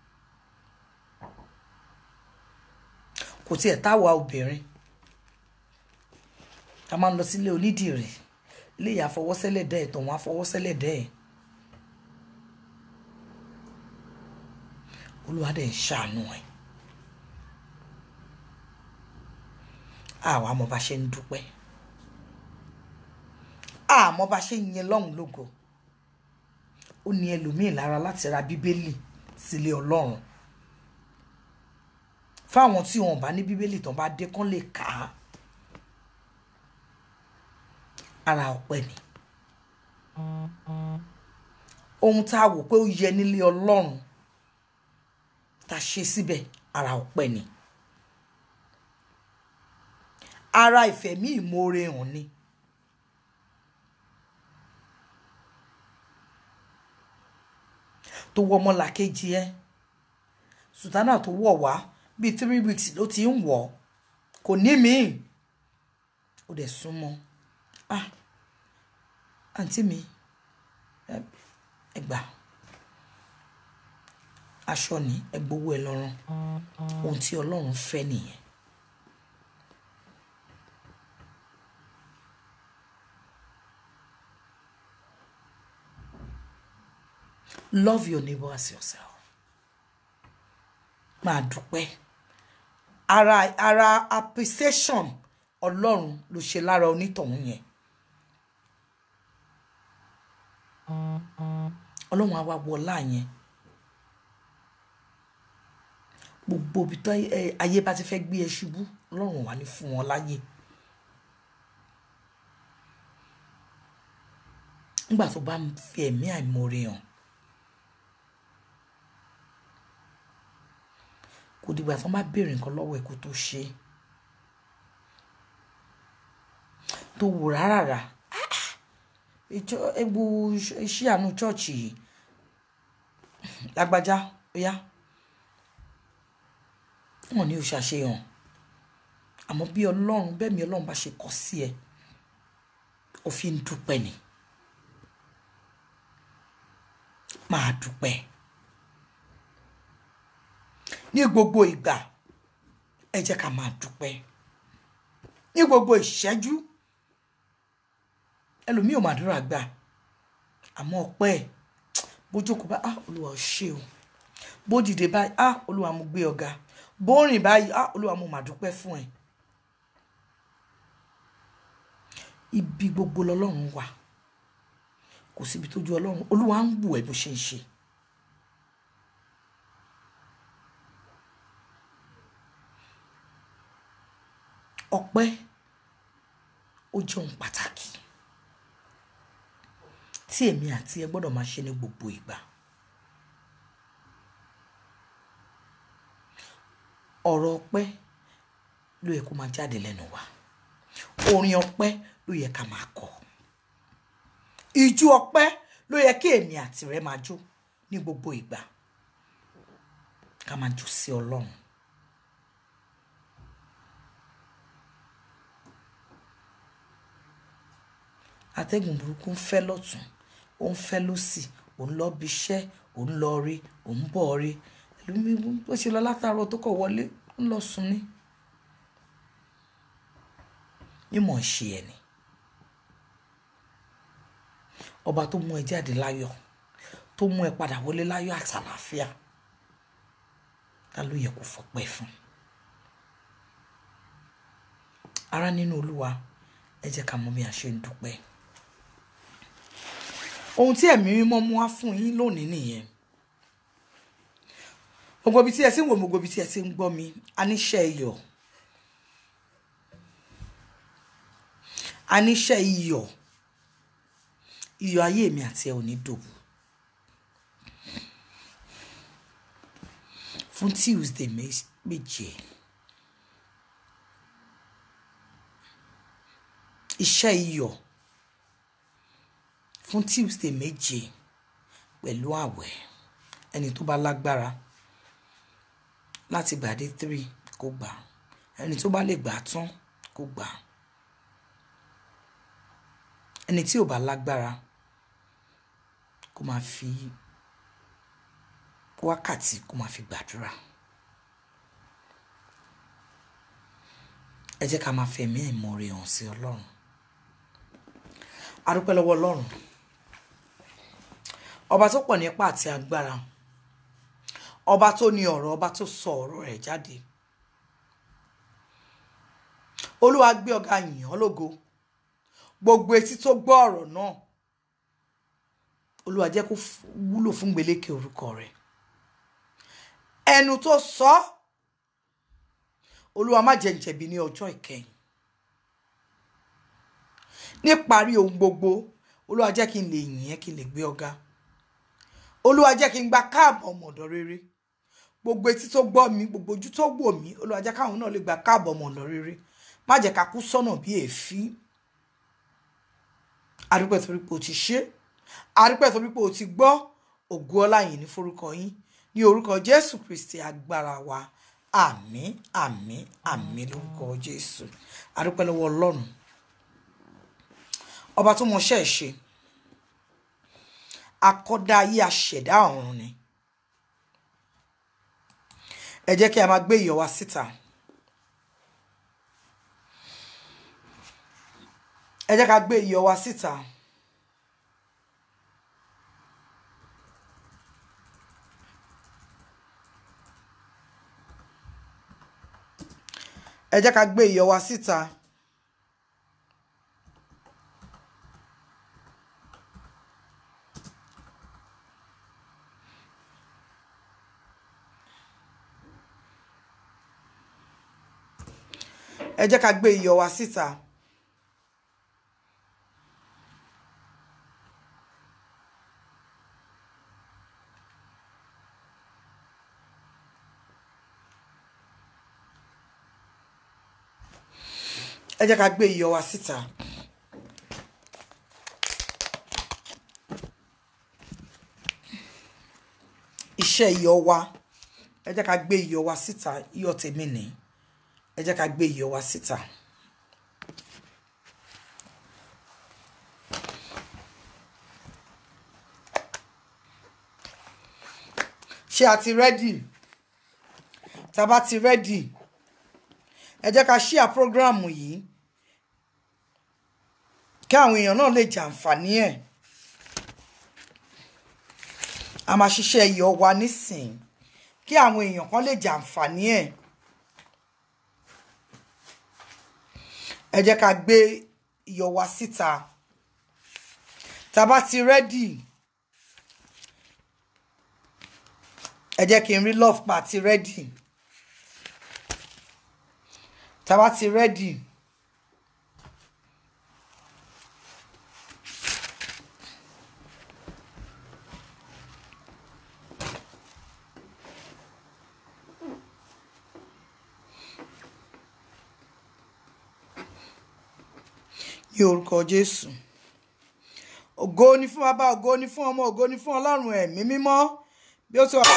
kò tiẹ̀ táwa obìnrin a máa ń lọ sílé onídìrí ilé ìyá fọwọ́sẹ́lẹ̀ dẹ́ ẹ̀ tọ̀hún afọwọ́sẹ́lẹ̀ dẹ́ ẹ̀ olúwa dẹ̀ ń ṣàánú ẹ̀ àwa mọ̀ bá ṣe ń dúpẹ́ àmọ́ bá ṣe ń yìn lọ́hùn lógo ó ní ẹlòmíì lára láti ra bíbélì sílé ọlọ́run fáwọn tí wọn bá ní bíbélì tán bá dé kán lè kà á ara ọpẹ́ ni ohun tá a wò pé ó yẹ nílé Ọlọ́run tá a ṣe síbẹ̀ ara ọpẹ́ ni ara ìfẹ̀mí ìmoore hàn ni tó wọ ọmọlàkejì ẹ sùtánà tó wọ̀ wá bíi three weeks ló ti ń wọ̀ kò ní míì ó dẹ̀ súnmọ́ ah àǹtí mi ẹ gbà aṣọ ni ẹ gbowó ẹ lọ́rùn ohun tí ọlọ́run fẹ́ nìyẹn. love your neighbor as yourself máa dúpẹ́ ara ara appreciation ọlọ́run ló ṣe lára onítọ̀hún yẹn ọlọ́run á wá wọlá yẹn gbogbo ibi tó ayé bá ti fẹ́ gbé ẹ ṣubú ọlọ́run wà ní fún wọn láyè nígbà tó bá fi ẹ̀mí àìmoore hàn kò dìgbà tó bá béèrè nǹkan lọ́wọ́ ẹ̀ kó tó ṣe tó wò rárá ìjọ egbò iṣẹ́ àánú chọ́ọ̀chì yìí lágbájá óyá wọn ní o ṣàṣeyàn àmọ́ bí ọlọ́run bẹ́ẹ̀ mi ọlọ́run bá ṣe kọ́ sí ẹ òfin dúpẹ́ ni máa dúpẹ́ ní gbogbo ìgbà ẹ jẹ́ ká máa dúpẹ́ ní gbogbo ìṣẹ́jú ẹlòmíì ò màdúrà gbà àmọ́ ọpẹ́ ẹ̀ bójókòó bá ah olúwa ò ṣe o bó dìde báyìí ah olúwa mo gbé ọ̀gá bó rìn báyìí ah olúwa mo mà dúpẹ́ fún ẹ ibi gbogbo lọ́lọ́run wà kò síbi tójú ọlọ́run olúwa ń wù ẹ́ bó ṣe ń ṣe ọpẹ́ ó jẹ́ ohun pàtàkì tí èmi àti ẹ gbọ́dọ̀ máa ṣe ní gbogbo ìgbà ọ̀rọ̀ ọpẹ́ ló yẹ kó máa jáde lẹ́nu wa orin ọpẹ́ ló yẹ ká máa kọ ìjú ọpẹ́ ló yẹ kí èmi àti rẹ máa jó ní gbogbo ìgbà ká máa jó sí ọlọ́run atẹ́gùn burúkú ń fẹ́ lọ́tún ó ń fẹ́ lọ́sì ò ń lọ bí iṣẹ́ ò ń lọ rí ò ń bọ̀ rí ẹlòmíì bó ṣe lọ látàárọ̀ tó kọ̀ wọlé ń lọ sùn ní. mímọ̀ ń ṣe ẹni ọba tó mú ẹ jáde láyọ̀ tó mú ẹ padà wọlé láyọ̀ àtàlàáfíà ta ló yẹ kó fọpẹ́ fún ara nínú olúwa ẹ jẹ́ ká mọ̀ bí a ṣe ń dúpẹ́ ohun tí ẹ̀mí mímọ́ mú wá fún yín lónìí nìyẹn gbogbo ibi tí ẹ ti ń wò mí gbogbo ibi tí ẹ ti ń gbọ́ mi a níṣẹ́ iyọ̀ a níṣẹ́ iyọ̀ iyọ̀ ayé mi àti ẹ ò ní dòbù fún Tuesday méje iṣẹ́ iyọ̀ fún Tuesday méje pẹ̀lú àwẹ̀ ẹni tó bá lágbára láti gbà dé three kó gbà ẹni tó bá lè gbà tán kó gbà ẹni tí ò bá lágbára kó máa fi wákàtí kó máa fi gbàdúrà ẹ jẹ́ ká máa fẹ̀mí ìmoore hàn sí ọlọ́run a dúpẹ́ lọ́wọ́ ọlọ́run ọba tó pọ̀ nípa àti agbára ọba tó ní ọ̀rọ̀ ọba tó sọ ọ̀rọ̀ rẹ̀ jáde olúwa gbé ọ̀gá yìn ọ́ lógo gbogbo etí tó gbọ́ ọ̀rọ̀ náà olúwa jẹ́ kó wúlò fún gbèlékè orúkọ rẹ̀ ẹnu tó sọ olúwa má jẹ́ n jẹ̀bi ní ọjọ́ ìkẹyìn níparí ohun gbogbo olúwa jẹ́ kí n lè yìn ẹ́ kí n lè gbé ọ̀gá olúwa jẹ́ kí n gba káàbọ̀ ọmọọ̀dọ̀ rere gbogbo etí tó gbọ́ mi gbogbo ojú tó wò mí olúwa jẹ́ káwọn náà lè gba káàbọ̀ ọmọọ̀dọ̀ rere má jẹ́ ká kú sọ́nà bí èéfín adúpẹ́ torí pé o ti ṣe adúpẹ́ torí pé o ti gbọ́ ògo ọlá yìí ní forúkọ yín ní orúkọ jésù kristi agbára wa àmín àmín àmín lórúkọ jésù adúpẹ́ lọ́wọ́ ọlọ́run ọba tó mọṣẹ́ ẹ̀ ṣe akọ́dá ayé aṣẹ̀dá ọ̀run ni ẹ jẹ́ kí a máa gbé iyọ̀ wa síta ẹ jẹ́ ká gbé iyọ̀ wa síta ẹ jẹ́ ká gbé iyọ̀ wa síta. ẹ jẹ́ ká gbé iyọ̀ wa síta. ẹ jẹ́ ká gbé iyọ̀ wa síta. iṣẹ́ iyọ̀ wa ẹ jẹ́ ká gbé iyọ̀ wa síta iyọ̀ tèmi nìyí ẹ jẹ́ ká gbé iyọ̀ wa síta. ṣé a ti rẹ́dì tá a bá ti rẹ́dì ẹ jẹ́ ká ṣíà prógráàmù yìí kí àwọn èèyàn náà lè jàǹfààní ẹ̀ a máa ṣiṣẹ́ iyọ̀ wa nísìn kí àwọn èèyàn kan lè jàǹfààní ẹ̀ ẹ jẹ́ ká gbé iyọ̀ wa síta tá a bá ti rẹ́dì ẹ jẹ́ kí n rí love pa ti rẹ́dì tá a bá ti rẹ́dì. ní orúkọ jésù ògo ni fún bàbá ògo ni fún ọmọ ògo ni fún ọlọ́run ẹ̀mí mímọ́ bí ó ti wà.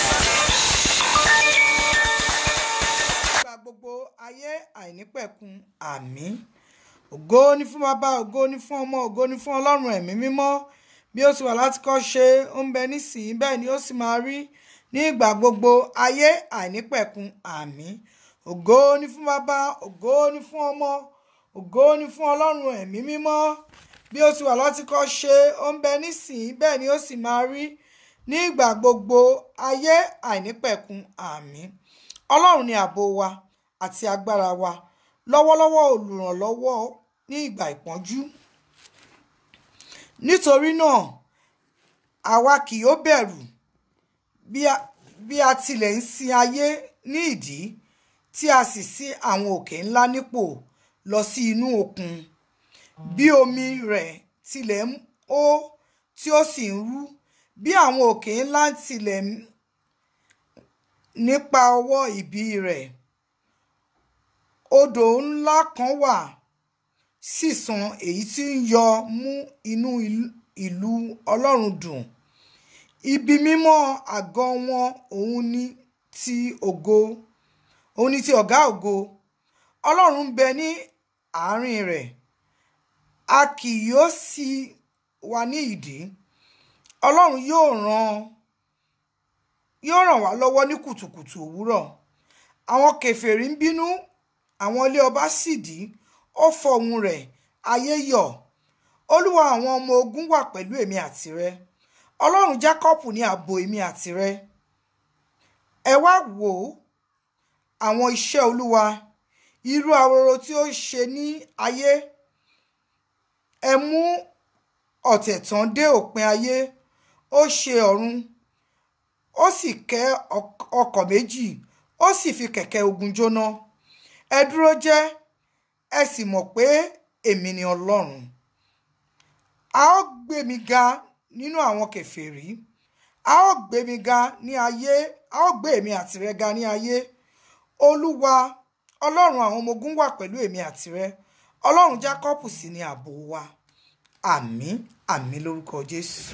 gba gbogbo ayé àìnípẹ̀kun àmín ògo ni fún bàbá ògo ni fún ọmọ ògo ni fún ọlọ́run ẹ̀mí mímọ́ bí ó ti wà láti kọ́ ṣe ó ń bẹ nísìnyí bẹ́ẹ̀ ni ó sì máa rí ní ìgbà gbogbo ayé àìnípẹ̀kun àmín ògo ni fún bàbá ògo ni fún ọmọ ògo ni fún ọlọ́run ẹ̀mí mímọ́ bí ó ti wà láti kọ́ ṣe ó ń bẹ nísìnyí bẹ́ẹ̀ ni ó sì máa rí ní ìgbà gbogbo ayé àìnípẹ̀kun àmín ọlọ́run ni ààbò wa àti agbára wa lọ́wọ́lọ́wọ́ olùrànlọ́wọ́ ní ìgbà ìpọ́njú nítorí náà àwa kì yóò bẹ̀rù bí a bí a tilẹ̀ ń sin ayé ní ìdí tí a sì sí àwọn òkè ńlá nípò lọ sí inú òkun bí omi rẹ̀ tilẹ̀ ń hó tí ó sì ń rú bí àwọn òkè ńlá tilẹ̀ ń nípa ọwọ́ ìbí rẹ̀ odò ńlá kan wà sísan èyí tí ń yọ mú inú ìlú ọlọ́run dùn ibi mímọ́ àgọ́ wọn òun ni ti ògo òun ni ti ọ̀gá ògo ọlọ́run ń bẹ ní àárín rẹ̀ a kì yóò sì wà ní ìdí ọlọ́run yóò ràn yóò ràn wá lọ́wọ́ ní kùtùkùtù òwúrọ̀ àwọn kèfèrí ń bínú àwọn ilé ọba sì dí ó fọhùn rẹ̀ ayé yọ̀ olúwa àwọn ọmọ ogun wà pẹ̀lú èmi àtìrẹ ọlọ́run jákọ́pù ní ààbò èmi àtìrẹ ẹ wá wò ó àwọn iṣẹ́ olúwa irú ahoro tí ó ṣe ní ayé ẹ mú ọ̀tẹ̀ tán dé òpin ayé ó ṣe ọ̀run ó sì kẹ́ ọkọ̀ méjì ó sì fi kẹ̀kẹ́ ogun jóná ẹ dúró jẹ́ ẹ sì mọ̀ pé èmi ni ọlọ́run a ó gbé mi ga nínú àwọn kèfèrí a ó gbé mi ga ní ayé a ó gbé èmi àtìrẹ ga ní ayé olúwa ọlọ́run àwọn ọmọ ogun wà pẹ̀lú èmi àtìrẹ ọlọ́run jákọ́pù sì ni ààbò wa àmín àmín lórúkọ jésù.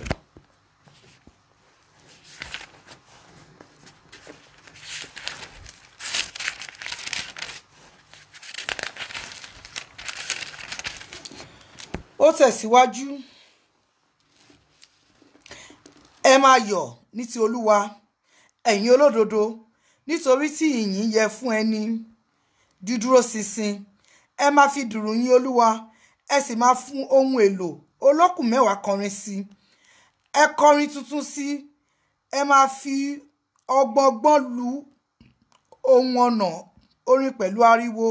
ó tẹ̀síwájú ẹ máa yọ̀ ní ti olúwa ẹ̀yin olódodo nítorí tí ìyìn yẹ fún ẹni dídúró ṣinṣin ẹ máa fi dùrù yìn olúwa ẹ sì máa fún ohun èlò olókùn mẹ́wàá kọrin sí ẹ kọrin tuntun sí ẹ máa fi ọgbọọgbọ́n lu ohun ọ̀nà orin pẹ̀lú ariwo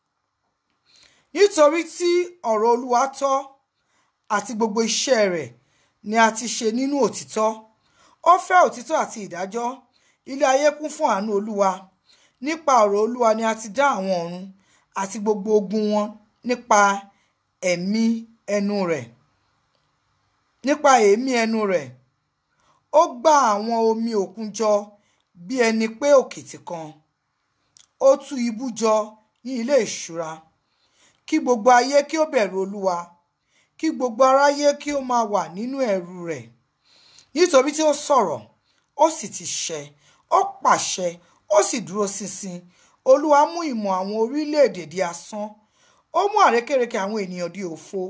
nítorí tí ọ̀rọ̀ olúwa tọ́ àti gbogbo iṣẹ́ rẹ̀ ni a ti ṣe nínú òtítọ́ ó fẹ́ òtítọ́ àti ìdájọ́ ilé ayé kún fún àánú olúwa nípa ọ̀rọ̀ olúwa ni a ti dá àwọn ọ̀run àti gbogbo ogun wọn nípa ẹ̀mí ẹnu rẹ̀ nípa èémí ẹnu rẹ̀ ó gbá àwọn omi òkun jọ bí ẹni pé òkìtì kan ó tú ibú jọ ní ilé ìṣúra kí gbogbo ayé kí ó bẹ̀rù olúwa kí gbogbo aráyé kí ó máa wà nínú ẹ̀rù rẹ̀ nítorí tí ó sọ̀rọ̀ ó sì ti ṣẹ ó pàṣẹ ó sì dúró ṣinṣin olúwa mú ìmọ̀ àwọn orílẹ̀-èdè di asán ó mú àrékérekè àwọn ènìyàn di òfo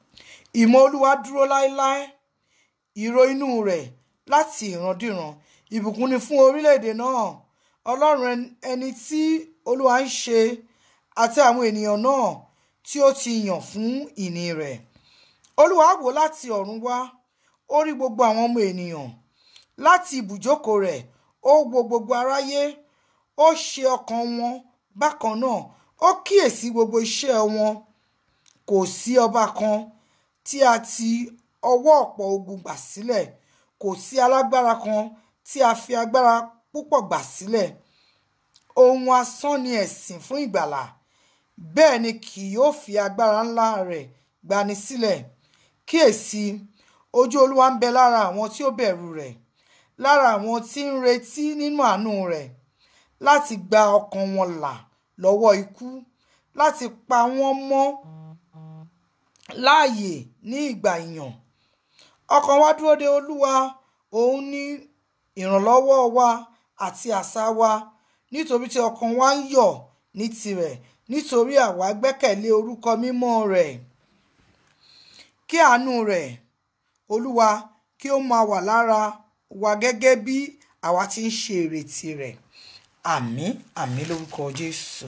ìmọ̀ olúwa dúró láéláé ìró inú rẹ̀ láti ìrandíran ìbùkún ni fún orílẹ̀-èdè náà ọlọ́run ẹni tí olúwa ń ṣe àti àwọn ènìyàn náà tí ó ti yàn fún ìní rẹ̀ olúwa wò láti ọ̀run wá ó rí gbogbo àwọn ọmọ ènìyàn láti ibùjókòó rẹ̀ ó wo gbogbo aráyé ó ṣe ọkàn wọn bákan náà ó kíyèsí gbogbo iṣẹ́ wọn kò sí ọba kan tí a ti ọwọ́ ọ̀pọ̀ ogun gbà sílẹ̀ kò sí alágbára kan tí a fi agbára púpọ̀ gbà sílẹ̀ ohun asán ni ẹ̀sìn fún ìgbàlà bẹ́ẹ̀ ni kì yóò fi agbára ńlá rẹ̀ gbani sílẹ̀ kíyèsí ojú olúwa ń bẹ lára àwọn tí ó bẹ̀rù rẹ̀ lára àwọn tí ń retí nínú àánú rẹ̀ láti gba ọkàn wọn là lọ́wọ́ ikú láti pa wọ́n mọ́ láàyè ní ìgbà ìyàn ọkàn wa dúró de olúwa òun ní ìrànlọ́wọ́ wa àti àṣà wa nítorí tí ọkàn wa ń yọ̀ ní tirẹ̀ nítorí àwa gbẹ́kẹ̀lé orúkọ mímọ́ rẹ̀ kí àánú rẹ̀ olúwa kí ó máa wà lára wa gẹ́gẹ́ bí àwa ti ń ṣe ìrètí rẹ̀ àmín àmín lórúkọ jésù.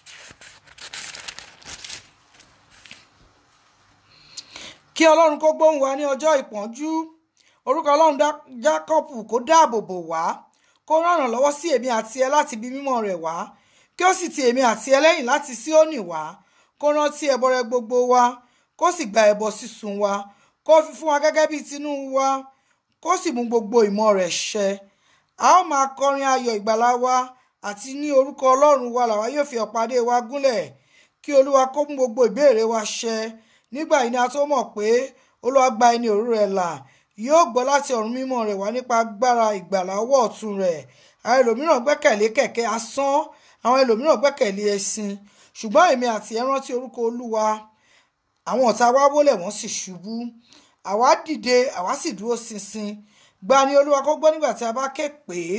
kí ọlọ́run kó gbóhùn wa ní ọjọ́ ìpọ́njú orúkọ ọlọ́run jákọ́pù kó dáàbò bò wá kó ràn lọ́wọ́ sí èmi àti ẹ láti bí mímọ́ rẹ̀ wá kí ó sì ti èmi àti ẹ lẹ́yìn láti Síónì wá kó rántí ẹbọ rẹ gbogbo wa kó sì gba ẹbọ sísun wa kó fi fún wa gẹ́gẹ́ bí tinú wa kó sì mú gbogbo ìmọ̀ rẹ̀ ṣẹ a ó máa kọrin ayọ̀ ìgbàlà wa àti ní orúkọ ọlọ́run wa làwa yóò fi ọ̀pá-adé wa gúnlẹ̀ kí olúwa kó mú gbogbo ìbéèrè wa ṣẹ nígbà yìí ni a tó mọ̀ pé olúwa gba ẹni òru rẹ̀ là yóò gbọ́ láti ọ̀run mímọ́ rẹ̀ wá nípa agbára ìgbàlà ọwọ́ ọ̀tún rẹ̀ àwọn ẹlòmíràn gbẹ́kẹ̀lé kẹ̀kẹ́ asán àwọn ẹlòmíràn gbẹ́kẹ̀lé ẹṣin ṣùgbọ́n èmi àti ẹ rántí orúkọ olúwa àwọn ọ̀tá wa wólẹ̀ wọ́n sì ṣubú àwa dìde àwa sì dúró ṣinṣin gba ni olúwa kó gbọ́ nígbà tí a bá ké pè é.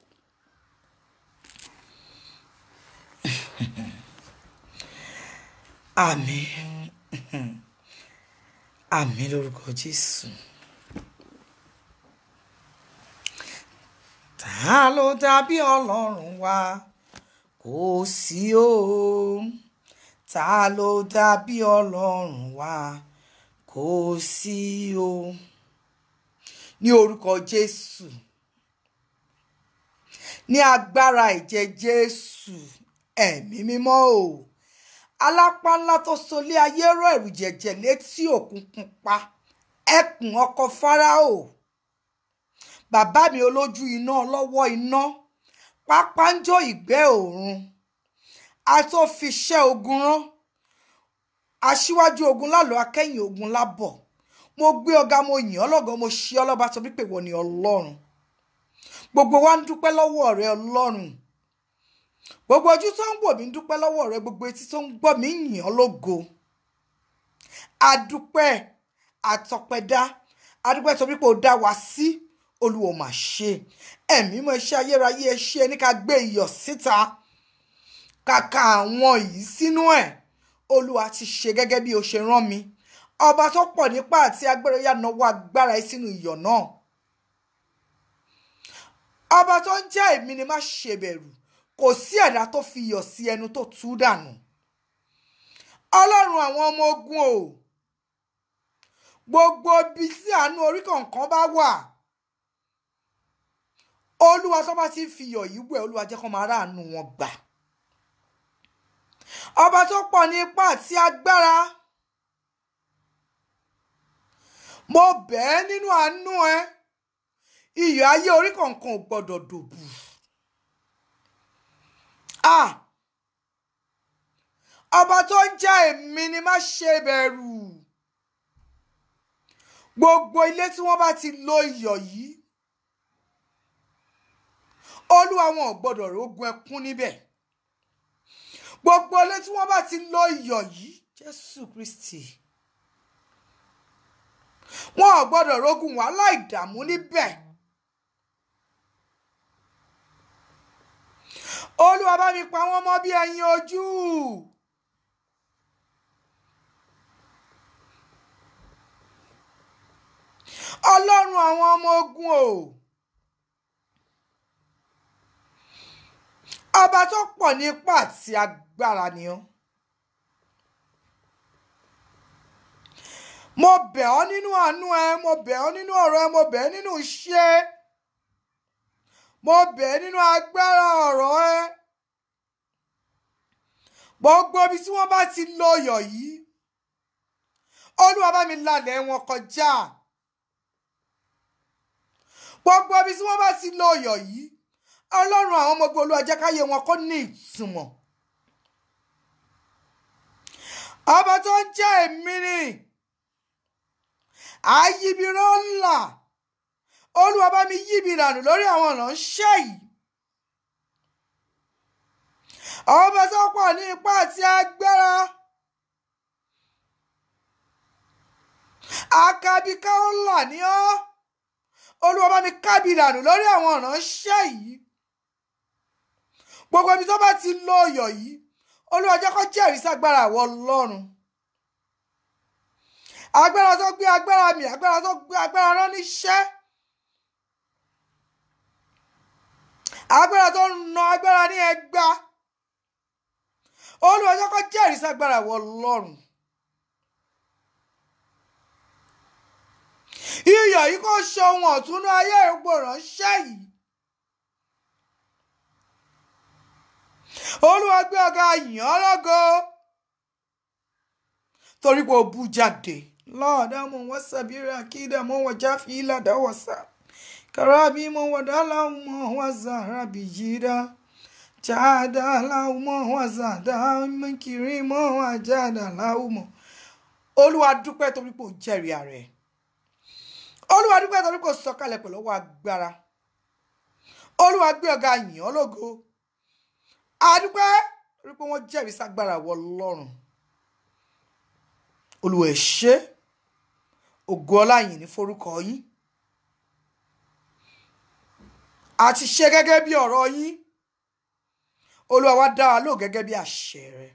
àmín àmín lórúkọ jésù. ta ló dàbí ọlọ́run wa kò sí o ta ló dàbí ọlọ́run wa kò sí o ní orúkọ jésù ní agbára ìjẹ jésù ẹ̀mí mímọ́ o alápá ńlá tó solé ayé rọ ẹ̀rù jẹ̀jẹ̀ létí òkun pupa ẹkùn ọkọ fáráò bàbá mi olójú iná ọlọ́wọ́ iná pápánjọ ìgbẹ́ òòrùn àtòfiṣẹ́ ogun rán aṣíwájú ogun lálọ́ akẹ́yìn ogun lábọ̀ mo gbé ọ̀gá mo yìn ọ́ lọ́gọ́ mo ṣe ọ́ lọ́ba torí pé wọ́n ní ọlọ́run gbogbo wa ń dúpẹ́ lọ́wọ́ rẹ ọlọ́run gbogbo ojú tó ń wò mí ń dúpẹ́ lọ́wọ́ rẹ gbogbo etí tó ń gbọ́ mí yìn ọ́ lógo adúpẹ́ àtọpẹ́dá adúpẹ́ torí pé o dá wa sí olúwo mà ṣe ẹ̀mí mọ́ iṣẹ́ ayérayé ẹ ṣe ní ká gbé iyọ̀ síta kàkà àwọn yìí sínú ẹ̀ olúwa ti ṣe gẹ́gẹ́ bí o ṣe rán mi ọba tó pọ̀ nípa àti agbára yà náwó agbára ẹ sínú iyọ̀ náà ọba tó ń jẹ́ èmi ni má ṣe bẹ̀rù kò sí ẹ̀dá tó fi iyọ̀ sí ẹnu tó tú dànù ọlọ́run àwọn ọmọ ogun o gbogbo ibi tí àánú orí kọ̀ọ̀kan bá wà olúwa tó bá ti ń fi iyọ̀ yìí wẹ̀ olúwa jẹ́ kó máa ráàánú wọn gbà ọba tó pọ̀ ní ipá àti agbára mo bẹ̀ ẹ́ nínú àánú ẹ iyọ̀ ayé orí kọ̀ọ̀kan ò gbọ́dọ̀ dòbù ah ọba tó ń jẹ́ èmi ni má ṣe bẹ̀rù gbogbo ilé tí wọ́n bá ti lo iyọ̀ yìí olúwa wọn ò gbọ́dọ̀ rógun ẹkún níbẹ̀ gbogbo ilé tí wọ́n bá ti lo iyọ̀ yìí jésù kristi wọn ò gbọ́dọ̀ rógun wàhálà ìdààmú níbẹ̀ olúwa bá mi pa wọ́n mọ́ bí ẹyin ojú. ọlọ́run àwọn ọmọ ogun o ọba tó pọ̀ ní ipá àti agbára ni ọ́ mo bẹ̀ ọ́ nínú àánú ẹ mo bẹ̀ ọ́ nínú ọ̀rọ̀ ẹ mo bẹ̀ ẹ́ nínú iṣẹ́ mo bẹ̀ ẹ́ nínú agbára ọ̀rọ̀ ẹ gbogbo ibi tí wọ́n bá ti lo ọyọ̀ yìí olúwa bá mi lálẹ́ wọn kọjá gbogbo ibi tí wọ́n bá ti lo ọyọ̀ yìí ọlọ́run àwọn ọmọ ogun olúwa jẹ́ káyé wọn kó ní ìtumọ̀ ọba tó ń jẹ́ èmi ni àyíbirọ́ ńlá olúwa bá mi yíbi ìrànù lórí àwọn ọ̀nà ṣẹ́ yìí ọba tó pọ̀ ní ipá àti agbára akabika ńlá ni ọ́ olúwa bá mi kábi ìrànù lórí àwọn ọ̀nà ṣẹ́ yìí gbogbo ibi tó bá ti lo ọyọ̀ yìí olúwa jẹ́ kó jẹ́rìí ságbára àwọn ọlọ́run agbára tó gbé agbára mi agbára tó gbé agbára rán níṣẹ́ agbára tó na agbára ní ẹgbà olúwa jẹ́ kó jẹ́rìí ságbára àwọn ọlọ́run iyọ̀ yìí kò ṣe ohun ọ̀túnú ayé ìgbò ránṣẹ́ yìí olúwa gbé ọ̀gá yìn ọ́ lógo torí pé o bú jáde lọ́ọ̀dá mo wọ́n sàbírí àkídà mo wọ́n jáfi ìlàdá wọ̀sà kàràbí mo wọ́n dálá mo wọ́n zàrà bí yíra jáda láwù mo wọ́n zàdá mẹ́kìrì mo wọ́n jáda láwù mo olúwa dúpẹ́ torí pé o jẹ́rìí ààrẹ olúwa dúpẹ́ torí pé o sọ̀kalẹ̀ pẹ̀lú ọwọ́ agbára olúwa gbé ọ̀gá yìn ọ́ lógo adúpẹ́ torí pé wọ́n jẹ́rìí ságbára wọ lọ́rùn olúwa ẹ ṣé ògo ọlá yìí ní forúkọ yín àti ṣe gẹ́gẹ́ bí ọ̀rọ̀ yín olúwa wá dá wa lò gẹ́gẹ́ bí àṣẹ rẹ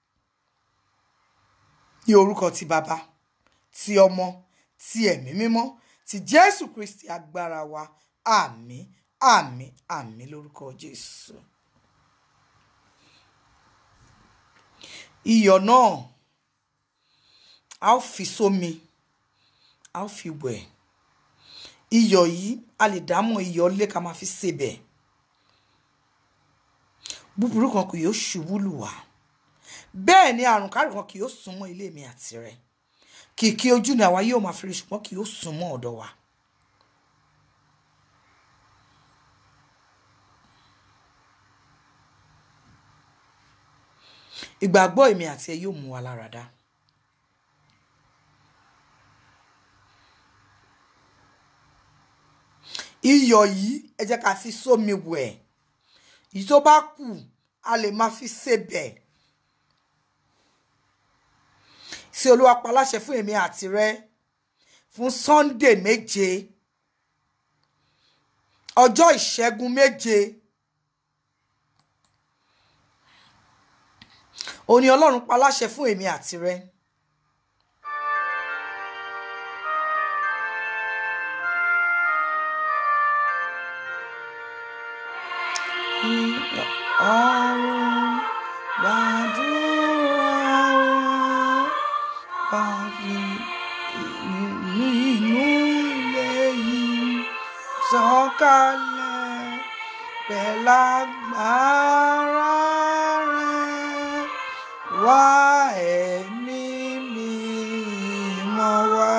ní orúkọ ti bàbá ti ọmọ ti ẹ̀mí mímọ́ ti jésù kristi agbára wa àmín àmín àmín lórúkọ jésù. iyọ̀ náà a ó fi sómi a ó fi wẹ̀ iyọ̀ yìí a lè dámọ̀ iyọ̀ lé ká máa fi sebẹ̀ búburú kan kì yóò ṣubú lù wá bẹ́ẹ̀ ni àrùn kárùn kan kì yóò súnmọ́ ilé mi àti rẹ kìkì ojú ni àwa yóò máa fi rí ṣùgbọ́n kì yóò súnmọ́ ọ̀dọ̀ wa. ìgbàgbọ́ èmi àti ẹ yóò mú wa lára dá. iyọ̀ yìí ẹ jẹ́ ká fi sómi wẹ̀ èyí tó bá kù a lè máa fi sebẹ̀ sí olúwa paláṣẹ fún èmi àti rẹ fún sunday méje ọjọ́ ìṣẹ́gun méje òní ọlọ́run paláṣẹ fún èmi àti rẹ. ọ̀run gbàdúrà wọn pàfi nínú ilé yìí sọ̀kalẹ̀ pẹ̀lágbára rẹ̀ wá ẹ̀mí mímọ́ wá.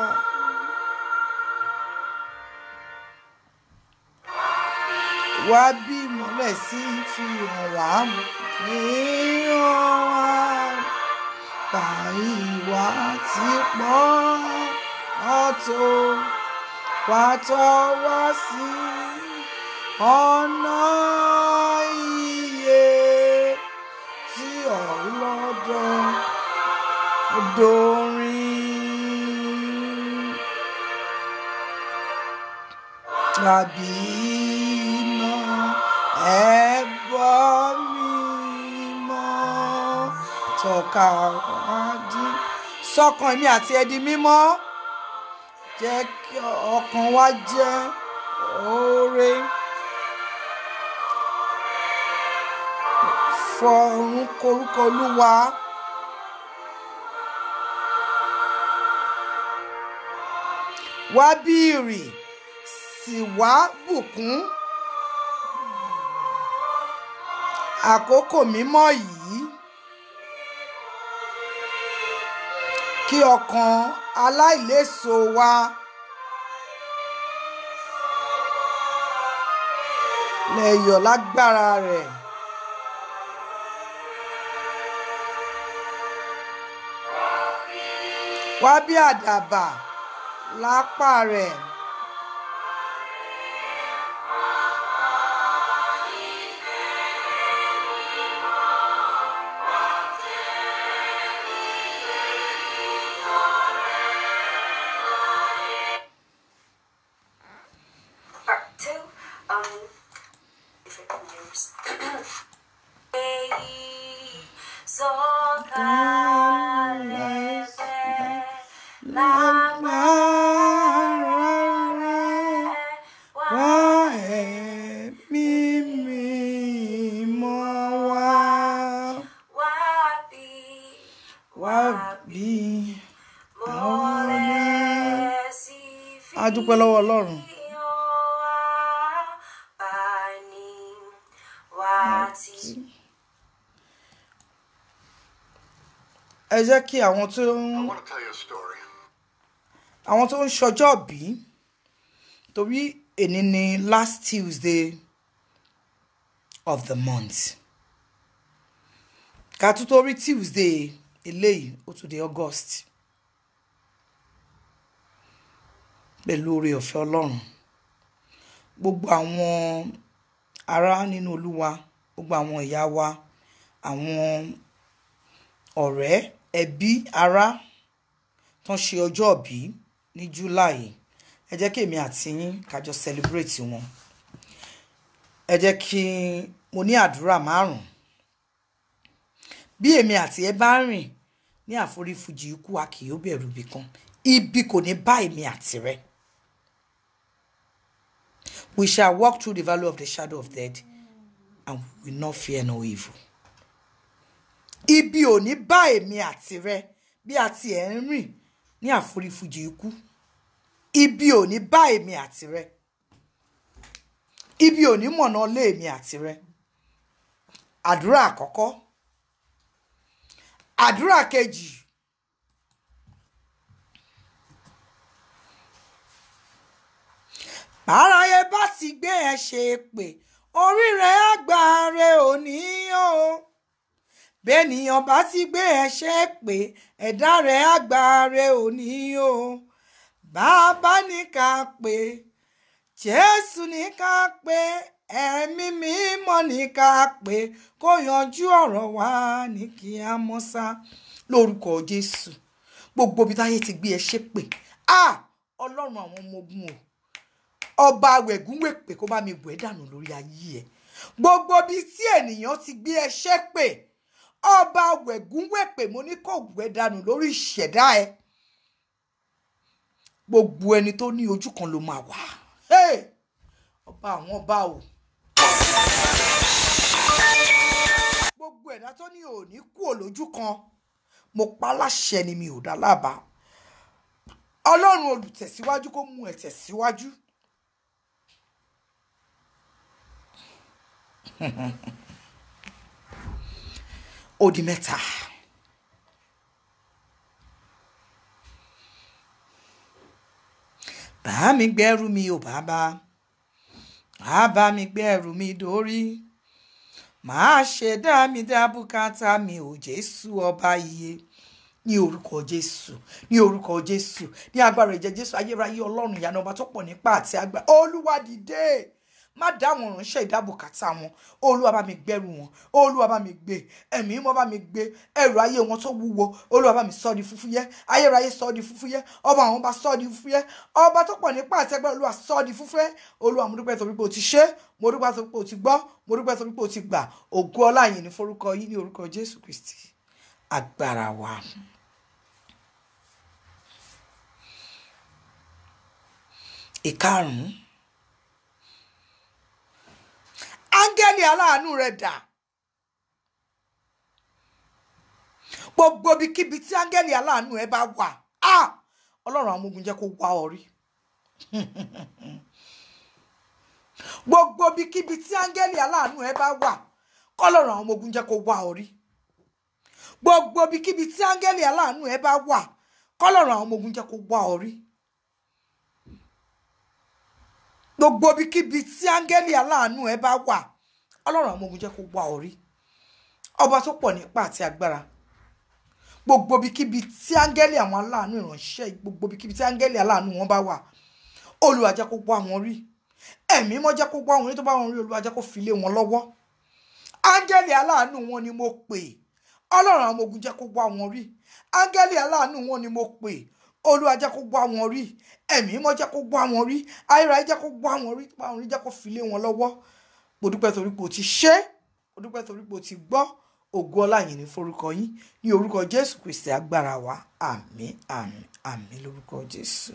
wá bí ìmọ́lẹ̀ sí fi hàn wá níhàn wá pa ìwà tí pọ́n ọ̀tọ̀ wá tọ́ wá sí ọ̀nà iye tí ọlọ́dọ̀ dorin tàbí iná ẹbọ mímọ́ tọ́ka wájú sọ́kàn mi àti ẹdi mímọ́ jẹ́ kí ọkàn wa jẹ́ oore fọ̀run korúkọ olúwa. wá bírì sì wá bùkún àkókò mímọ́ yìí kí ọkàn aláìléso wa lè yọ̀ lágbára rẹ̀. wá bí àdàbà lápá rẹ̀. Part two, um, different names. Sọ̀kalẹ̀ Lágbára rẹ̀ wá ẹ̀mí mímọ́ wá. wá bí Wá bí mọ́lẹ̀ sí fi a dúpẹ́ lọ́wọ́ Ọlọ́run. hàn wá bá ní wá tí. Ẹ jẹ́ kí àwọn tó ń I want to tell you a story. àwọn tó ń ṣọjọ́ bí torí èní ni last Tuesday of the month ká tún tó rí Tuesday eléyìí ó tún di August pẹ̀lú oore ọ̀fẹ́ Ọlọ́run gbogbo àwọn ará nínú Olúwa gbogbo àwọn ìyá wa àwọn ọ̀rẹ́ ẹbí ará tán ṣe ọjọ́ ìbí ní July ẹ jẹ́ kí èmi àti yín kájọ celebrate wọn ẹ jẹ́ kí mo ní àdúrà márùn bí èmi àti ẹ bá rìn ní àforífojì ikú a kì yóò bẹ̀rù ibì kan ibi kò ní bá èmi àti rẹ we shall walk through the valley of the shadow of death and we will not fear no evil ibi ò ní bá èmi àti rẹ bí a ti ẹ̀ ń rìn ní àforífojì ikú ibi ò ní bá èmi àti rẹ ibi ò ní mọ̀nà lé èmi àti rẹ àdúrà àkọ́kọ́ àdúrà kejì báráyé bá sì gbé ẹ ṣe pé orí rẹ àgbáre òní o bẹ́ẹ̀nìyàn bá ti gbé ẹ ṣe pé ẹ̀dá rẹ̀ àgbáre òní o bàbá ní ká pé jésù ní ká pé ẹ̀mí mímọ́ ní ká pé kó yanjú ọ̀rọ̀ wa ní kí á mọ́ sá lórúkọ jésù gbogbo ibi táyé ti gbé ẹ ṣe pé ah ọlọ́run àwọn ọmọ ogun o ọba wẹ̀gúnwèpè kó bá mi wẹ̀ dànù lórí ayé ẹ gbogbo ibi tí ènìyàn ti gbé ẹ ṣe pé ọba wẹ̀gúnwẹ̀pè mo ní kò wẹ̀ dànù lórí ìṣẹ̀dá ẹ gbogbo ẹni tó ní ojú kan ló máa wà Hey! ọba àwọn ọba o gbogbo ẹ̀dá tó ní òní kú òlójú kan mo pa láṣẹ ni mi ò dá lábàá ọlọ́run olùtẹ̀síwájú kó mú ẹ tẹ̀síwájú. ó di mẹ́ta. bá mi gbẹ́rù mi ò bàbá á bá mi gbẹ́rù mi dórí màá ṣe dá mi dá bùkátà mi ò jésù ọba iye ní orúkọ jésù ní orúkọ jésù ní agbára ìjẹ jésù ayérayé ọlọ́run ìyanu ọba tó pọ̀ nípa àti agbára olúwa dìde má dá àwọn ìránṣẹ́ ìdábòkátà wọn olúwa bá mi gbẹ́rù wọn olúwa bá mi gbé ẹ̀mí mọ́ bá mi gbé ẹrù ayé wọn tó wúwo olúwa bá mi sọ di fúfúyẹ́ ayérayé sọ di fúfúyẹ́ ọba àwọn bá sọ di fúfúyẹ́ ọba tó pọ̀ nípa àti agbára olúwa sọ di fúfúyẹ́ olúwa mo dúpẹ́ torí pé o ti ṣe mo dúpẹ́ torí pé o ti gbọ́ mo dúpẹ́ torí pé o ti gbà ògo ọlá yìí ní forúkọ yìí ní orúkọ jésù kristi agbára wa. ìkarùn-ún áńgẹ́lì aláàánú rẹ̀ dà gbogbo ibikíbi tí áńgẹ́lì aláàánú ẹ bá wà á ọlọ́run àwọn ọmọ ogun jẹ́ kó wá ọ rí gbogbo ibikíbi tí áńgẹ́lì aláàánú ẹ bá wà kọ́lọ́run àwọn ọmọ ogun jẹ́ kó wá ọ rí gbogbo ibikíbi tí áńgẹ́lì aláàánú ẹ bá wà kọ́lọ́run àwọn ọmọ ogun jẹ́ kó wá ọ rí gbogbo ibikíbi tí áńgẹ́lì aláàánú ẹ bá wà ọlọ́run àwọn ọmọ ogun jẹ́ kó wá ọ rí ọba tó pọ̀ nípa àti agbára gbogbo ibikíbi tí áńgẹ́lì àwọn aláàánú ìránṣẹ́ gbogbo ibikíbi tí áńgẹ́lì aláàánú wọn bá wà olúwa jẹ́ kó wá wọn rí ẹ̀mí mọ́ jẹ́ kó wá wọn rí tó bá wọn rí olúwa jẹ́ kó fi lé wọn lọ́wọ́ áńgẹ́lì aláàánú wọn ni mo pè ọlọ́run àwọn ọmọ ogun jẹ́ kó wá wọn rí áńgẹ́lì aláàánú wọn ni mo pè olúwa jẹ́ kó wá wọn rí ẹ̀mí mọ́ jẹ́ kó wá wọn rí ayérayé jẹ́ kó wá wọn rí tó bá wọn rí jẹ́ kó fi lé wọn lọ́wọ́ mo dúpẹ́ torí pé o ti ṣe é mo dúpẹ́ torí pé o ti gbọ́ ògo ọlá yìí ní forúkọ yín ní orúkọ jésù kristi agbára wa àmín àmín àmín lórúkọ jésù.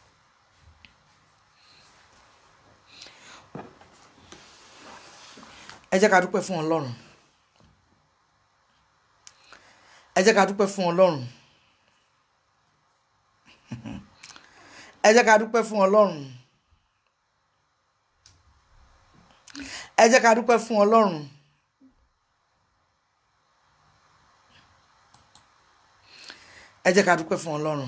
ẹ jẹ́ ká dúpẹ́ fún ọlọ́run ẹ jẹ́ ká dúpẹ́ fún ọlọ́run ẹ jẹ́ ká dúpẹ́ fún ọlọ́run ẹ jẹ́ ká dúpẹ́ fún ọlọ́run. ẹ jẹ́ ká dúpẹ́ fún ọlọ́run.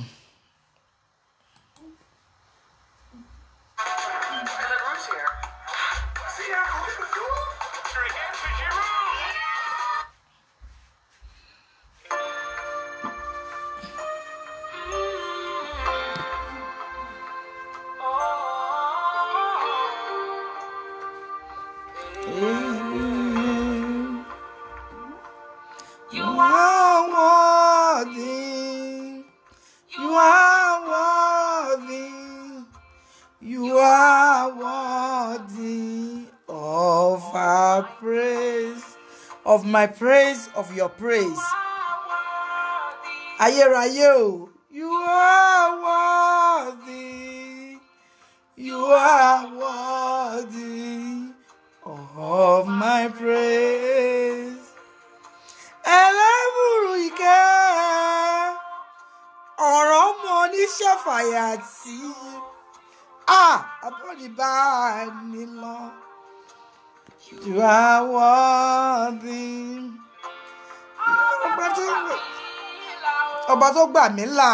You You are are worthy. You are worthy. You are worthy of our praise, of my praise, of your praise. worthy. Ayérayé o. You are worthy. You are worthy of my praise. Ẹlẹ́bùrú ìkẹ́ ọ̀rọ̀ ọmọ oníṣẹ́fàyà tí a àbọ̀dìbá ni lọ. You are worthy. Ọba tó ọba tó gbà mí là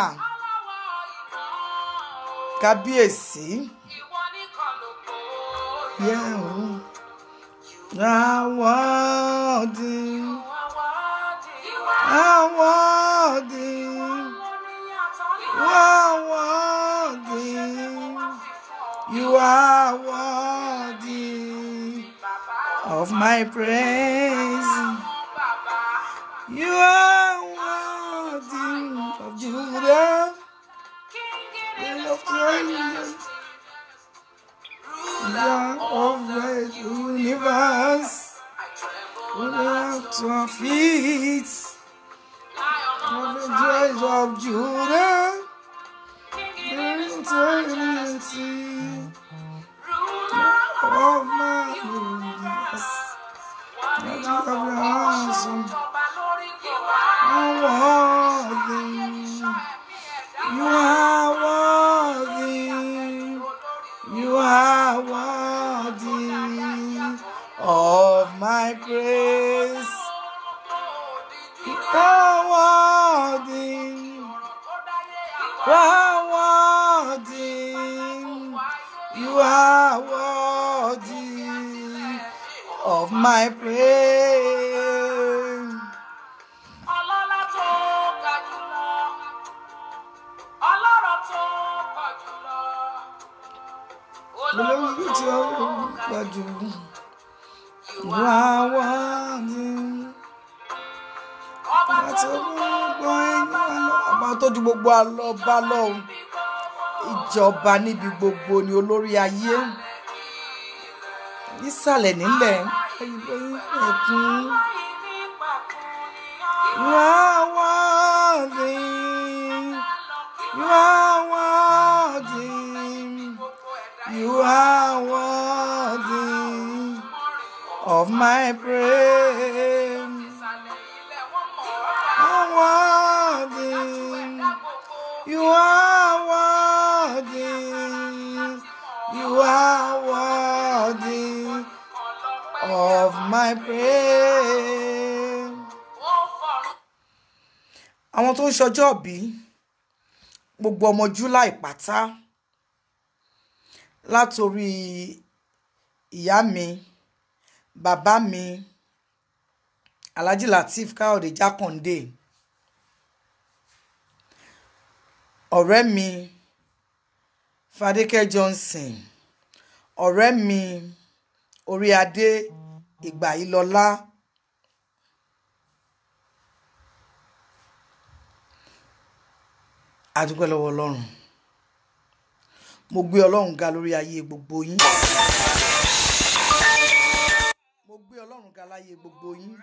kábíyèsí. Yeah, oh. You are worthy. You are worthy. You are worthy. You are worthy of my praise. You are worthy of Judah. King of kings. Ruler of the universe. Put up to our feet. Of the joys of Judah. Eternity of my universe. Let you have your ransom. I'm worthy. You are worthy. You are worthy of my praise. You are worthy. You are worthy. You are worthy of my praise. Ọlọ́lá tó ga jùlọ, ọlọ́rọ̀ tó pọ̀ jùlọ, Olórí tí ó gbàjú. You are worthy. ọba Ọba tó tó gbogbo ẹni àlọ́. Ọba tó ju gbogbo àlọ́ bá lọ́hùn. Ìjọba níbi gbogbo ni olórí ayé. Nísàlẹ̀ nílẹ̀. Ẹ̀kún. You are worthy. You are worthy. You are worthy of my praise. I want You are worthy. You are worthy of my praise. Ó fọ̀rọ̀ Àwọn tó ń ṣọjọ́ bí gbogbo ọmọ July pátá látòrí ìyá mi, bàbá mi, Alhaji Lateef Káyọ̀dé Jákàndé, ọ̀rẹ́ mi Fadékẹ́ Johnson, ọ̀rẹ́ mi orí adé ìgbà ìlọlá adúpẹ́ lọ́wọ́ ọlọ́run mo gbé ọlọ́run ga lórí ayé gbogbo yín mo gbé ọlọ́run ga láyé gbogbo yín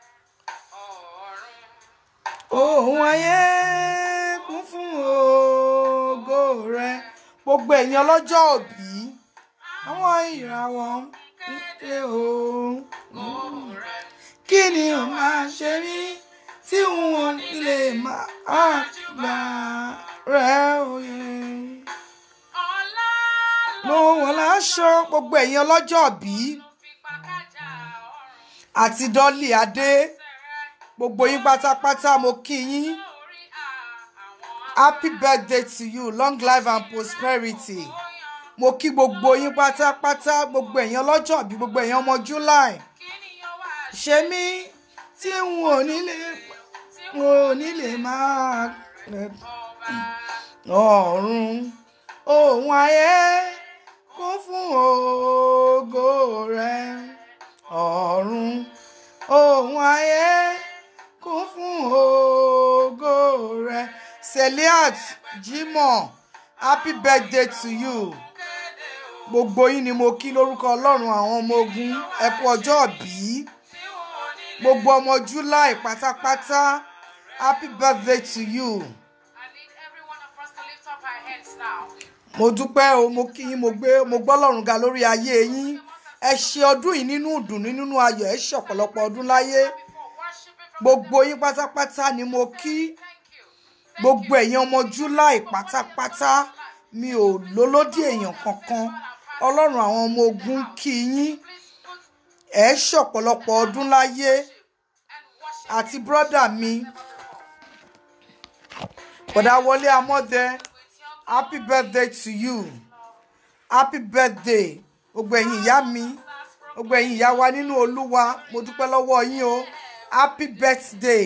ohun ayé kún fún ògo rẹ gbogbo ẹ̀yin ọlọ́jọ́ òbí àwọn ìràwọ̀ ń pè ó kí ni o máa ṣe mí tí n ò ní lè máa gbà rẹ òye. ọ̀la mo wọ̀ láṣọ gbogbo ẹ̀yin ọlọ́jọ́ òbí fi pàkájà ọ̀run àti dọ́lì adé gbogbo yín pátápátá mo kí yín lórí àwọn happy birthday to you long life and prosperity mo kí gbogbo yín pátápátá gbogbo ẹ̀yin ọlọ́jọ́ òbí gbogbo ẹ̀yin ọmọ july kí ni yóò wá ṣe mí tí n ò ní lè n ò ní lè máa ọba ọ̀run ohun ayé kún fún ògo rẹ ọ̀run ohun ayé kún fún ògo rẹ Seliat Jimoh happy birthday to you kéde o gbogbo yín ni mo kí lórúkọ ọlọ́run àwọn ọmọ ogun ẹ kú ọjọ́ bí tí n ò ní gbogbo ọmọ July pátápátá happy birthday to you. I need every one of us to lift up our hands now. mo dúpẹ́ o mo kí yín mo gbé mo gbọ́ lọ́rùn ga lórí ayé yín ẹ ṣe ọdún yìí nínú ìdùnnú nínú ayọ̀ ẹ ṣe ọ̀pọ̀lọpọ̀ ọdún láyé Before worshiping from gbogbo yín pátápátá ni mo kí thank you. gbogbo ẹ̀yin ọmọ July pátápátá mi ò lólódì èèyàn kankan ọlọ́run àwọn ọmọ ogun kí yín Please put ẹ ṣe ọ̀pọ̀lọpọ̀ ọdún láyé and worship àti brọ́dà mi bọ̀dá wọlé amọ́dẹ with your happy birthday to you happy birthday gbogbo ẹ̀yin ìyá mi gbogbo ẹ̀yin ìyá wa nínú olúwa mo dúpẹ́ lọ́wọ́ yín o happy birthday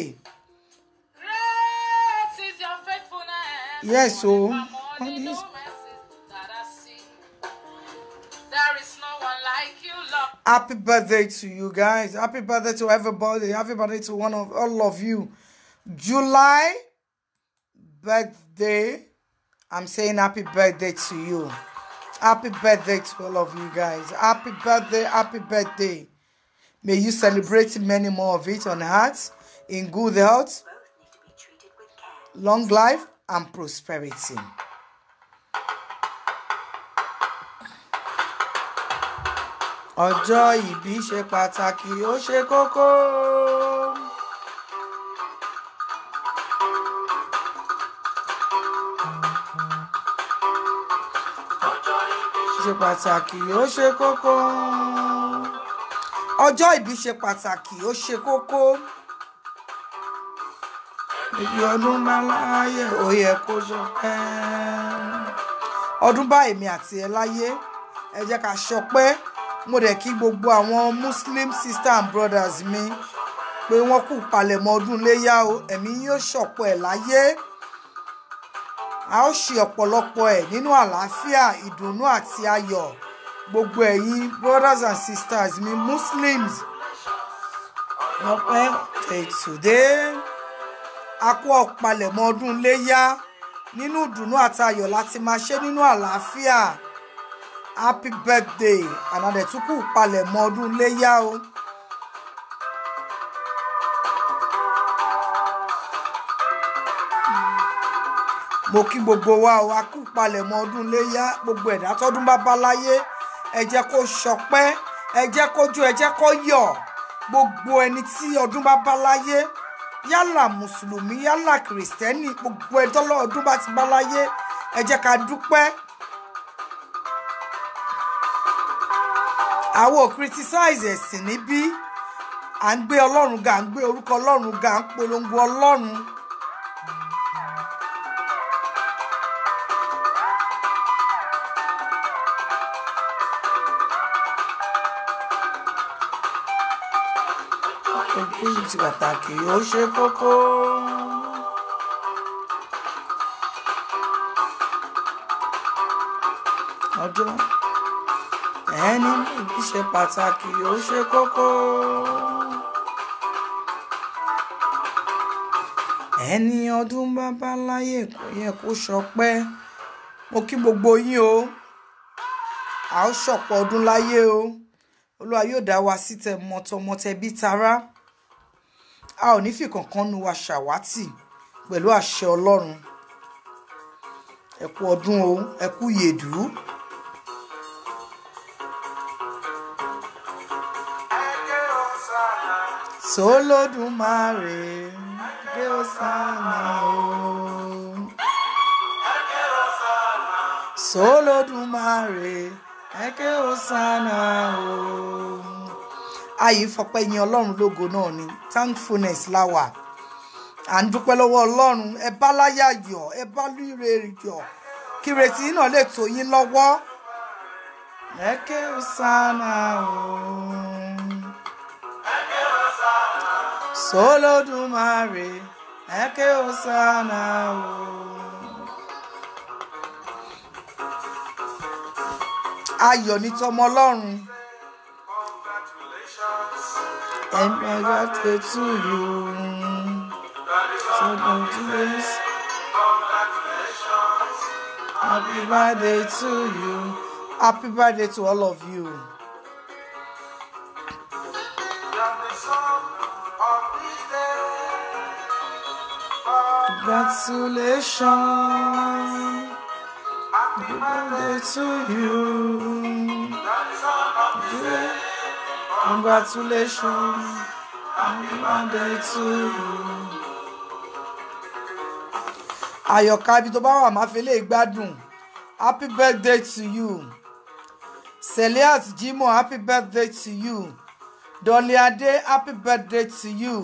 Great is your faithfulness. yes o Among the new mercies that I see. There is no one like you, Lord. happy birthday to you guys happy birthday to everybody happy birthday to one of all of you july birthday i'm saying happy birthday to you happy birthday to all of you guys happy birthday happy birthday may you celebrate many more of it on heart in good health Both need to be treated with care. long life and prosperity. ọjọ́ ìbí ṣe pàtàkì ó ṣe kókó. ṣe pàtàkì ó ṣe kókó. ọjọ́ ìbí ṣe pàtàkì ó ṣe kókó. ibi ọdún bá láyé ó yẹ kó ṣọpẹ́. ọdún bá èmi àti ẹ láyé ẹ jẹ́ ká ṣọpẹ́ mo dẹ̀ kí gbogbo àwọn muslim sister and brothers mi pé wọ́n kú palẹ̀mọ́ ọdún léyà o ẹ̀mí yóò ṣọ̀pọ̀ ẹ̀ láyé a ó ṣe ọ̀pọ̀lọpọ̀ ẹ̀ nínú àlàáfíà ìdùnnú àti ayọ̀ gbogbo ẹ̀yin brothers and sisters mi muslims ọpẹ́ ètùdé a kú ọ̀palẹ̀mọ́ ọdún léyà nínú ìdùnnú àti ayọ̀ láti máa ṣe nínú àlàáfíà happy birthday ànàdẹ̀túkù palẹ̀mọ́ ọdún léyà o. mo kí gbogbo wa o a kú palẹ̀mọ́ ọdún léyà gbogbo ẹ̀dá tọ́dún bá bá láyé ẹ jẹ́ kó ṣọpẹ́ ẹ jẹ́ kó jó ẹ jẹ́ kó yọ̀ gbogbo ẹni tí ọdún bá bá láyé yálà mùsùlùmí yálà kìrìsìtẹ́nì gbogbo ẹjọ́ lọ́ọ̀dún bá ti bá láyé ẹ jẹ́ ká dúpẹ́. àwọn ò criticize ẹ̀sìn níbí à ń gbé ọlọ́run ga à ń gbé orúkọ ọlọ́run ga à ń polongo ọlọ́run. ojú ti pàtàkì ó ṣe kókó. ọjọ́ ẹni méjì ṣe pàtàkì ó ṣe kókó. ẹni ọdún bàbá láyé kò yẹ kó ṣọpẹ́ mo kí gbogbo yín o a ó ṣọ̀pọ̀ ọdún láyé o olúwa yóò dá wa sí tẹ mọtọmọtẹ bí tará a ò ní fi kankan nu wa ṣàwátì pẹ̀lú àṣẹ ọlọ́run ẹ kú ọdún o ẹ kú yèdú. sólódùmarè gbé ọ̀sánà o sólódùmarè ẹkẹ ọ̀sánà o. ayé fọpẹ́ yin ọlọ́run lógo náà ni thankfulness láwà à ń dúpẹ́ lọ́wọ́ ọlọ́run ẹ bá láyà yọ̀ ẹ bá líre yọ̀ kí ìrètí náà lè tó yín lọ́wọ́ ẹkẹ ọ̀sánà o. Solodumare, eke osana o. Ayọ̀ ní tọmọ Ọlọ́run. And my birthday to you. So congratulations. Happy birthday to you. Happy birthday to all of you. Congratulations. Happy birthday to you. Yeah. Congratulations. Happy birthday to you. Àyọ̀ká ibi tó bá wà máa fi lè gbádùn. Happy birthday to you. Seliat Jimoh, happy birthday to you. Dolly Ade, happy birthday to you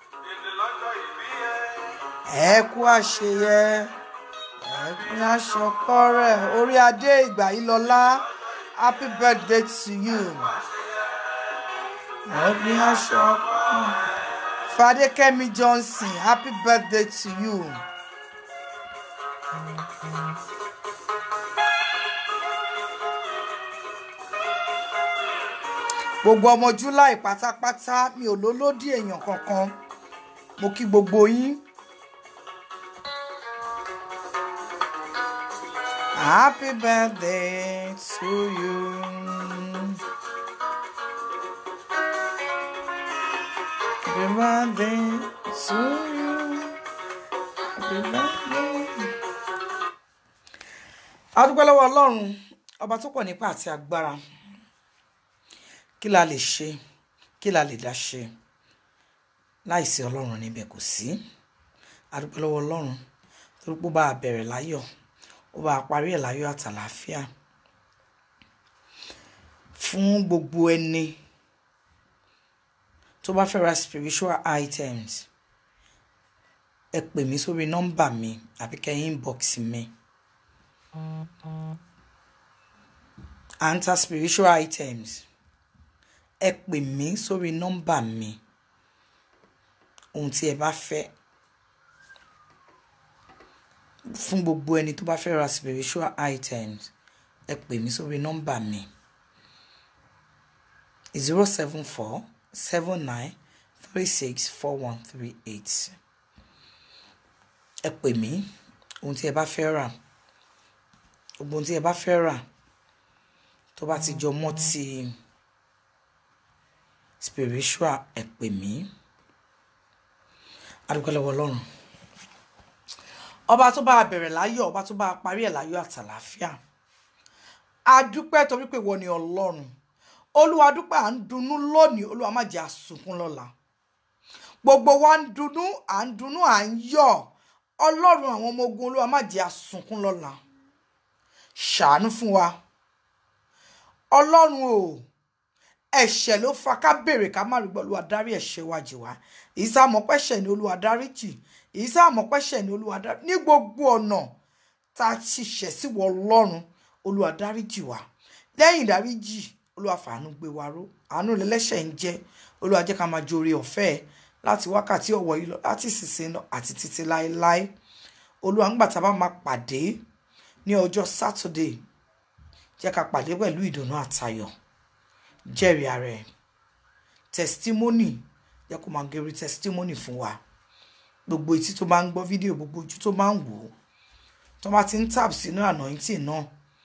ẹ kú àṣeyẹ ẹ kú aṣọkọ rẹ orí adé ìgbà yìí lọlá happy birthday to you ẹ kú aṣọkọ fadékẹ́mi johnson happy birthday to you. gbogbo ọmọ july pátápátá mi ò lólódì èèyàn kankan mo kí gbogbo yín. Happy birthday to you. Happy birthday to you. Happy birthday. A dúpẹ́ lọ́wọ́ Ọlọ́run ọba tó pọ̀ nípa àti agbára. Kí la lè ṣe? Kí la lè dá ṣe? Láìsí Ọlọ́run níbẹ̀ kò sí. A dúpẹ́ lọ́wọ́ Ọlọ́run torí pé ó bá a bẹ̀rẹ̀ láyọ̀ ó bá a parí ẹ̀ láyọ̀ àtàlàáfíà fún gbogbo ẹni tó bá fẹ́ ra spiritual items ẹ pè mí sórí nọ́mbà mi àbí kẹ́ inbox mi à ń ta spiritual items ẹ pè mí sórí nọ́mbà mi ohun tí ẹ bá fẹ́ fún gbogbo ẹni tó bá fẹ́ ra spiritual items ẹ pè mí sórí nọ́mbà mi zero seven four seven nine three six four one three eight ẹ pè mí ohun tí ẹ bá fẹ́ rà gbogbo ohun tí ẹ bá fẹ́ rà tó bá ti jọ mọ́ ti spiritual ẹ pè mí adúgbò lọ́wọ́ Ọlọ́run ọba tó bá a bẹ̀rẹ̀ láyọ̀ ọba tó bá a parí ẹ̀ láyọ̀ àtàlàáfíà a dúpẹ́ torí pé wọ́n ni ọlọ́run olúwa dúpẹ́ à ń dunnú lónìí olúwa má jẹ́ àsunkún lọ́la gbogbo wa ń dunnú à ń dunnú à ń yọ̀ ọlọ́run àwọn ọmọ ogun olúwa má jẹ́ àsunkún lọ́la ṣàánú fún wa ọlọ́run o ẹ̀ṣẹ̀ ló fa ká béèrè ká má rí gbọ́ olúwa dárí ẹ̀ṣẹ̀ wa jì wá èyí sá mọ̀ pẹ́ṣẹ̀ ni olúwa dárí jì èyí sá mọ̀ pẹ́ṣẹ̀ ni olúwa dárí ní gbogbo ọ̀nà tá a ti ṣẹ̀ sí wọ ọlọ́run olúwa dárí jì wá lẹ́yìn dárí jì olúwa fàánú gbé wa ró àánú lẹ́lẹ́ṣẹ̀ ń jẹ́ olúwa jẹ́ ká máa jore ọ̀fẹ́ ẹ̀ láti wákàtí ọ̀wọ̀ yìí lọ láti ìsinsìnyí lọ àti títí láéláé olúwa ń gbà tá a bá máa pàdé ní ọjọ́ sátidé jẹ́ ká pàdé pẹ̀lú ìdùnnú àtayọ̀ jẹ́rìí ara ẹ̀ testimony jẹ́ kó máa gẹ̀rí testimony fún wa gbogbo etí tó bá ń gbọ́ fídíò gbogbo ojú tó bá ń wò ó tó bá ti ń tap sínú anointing náà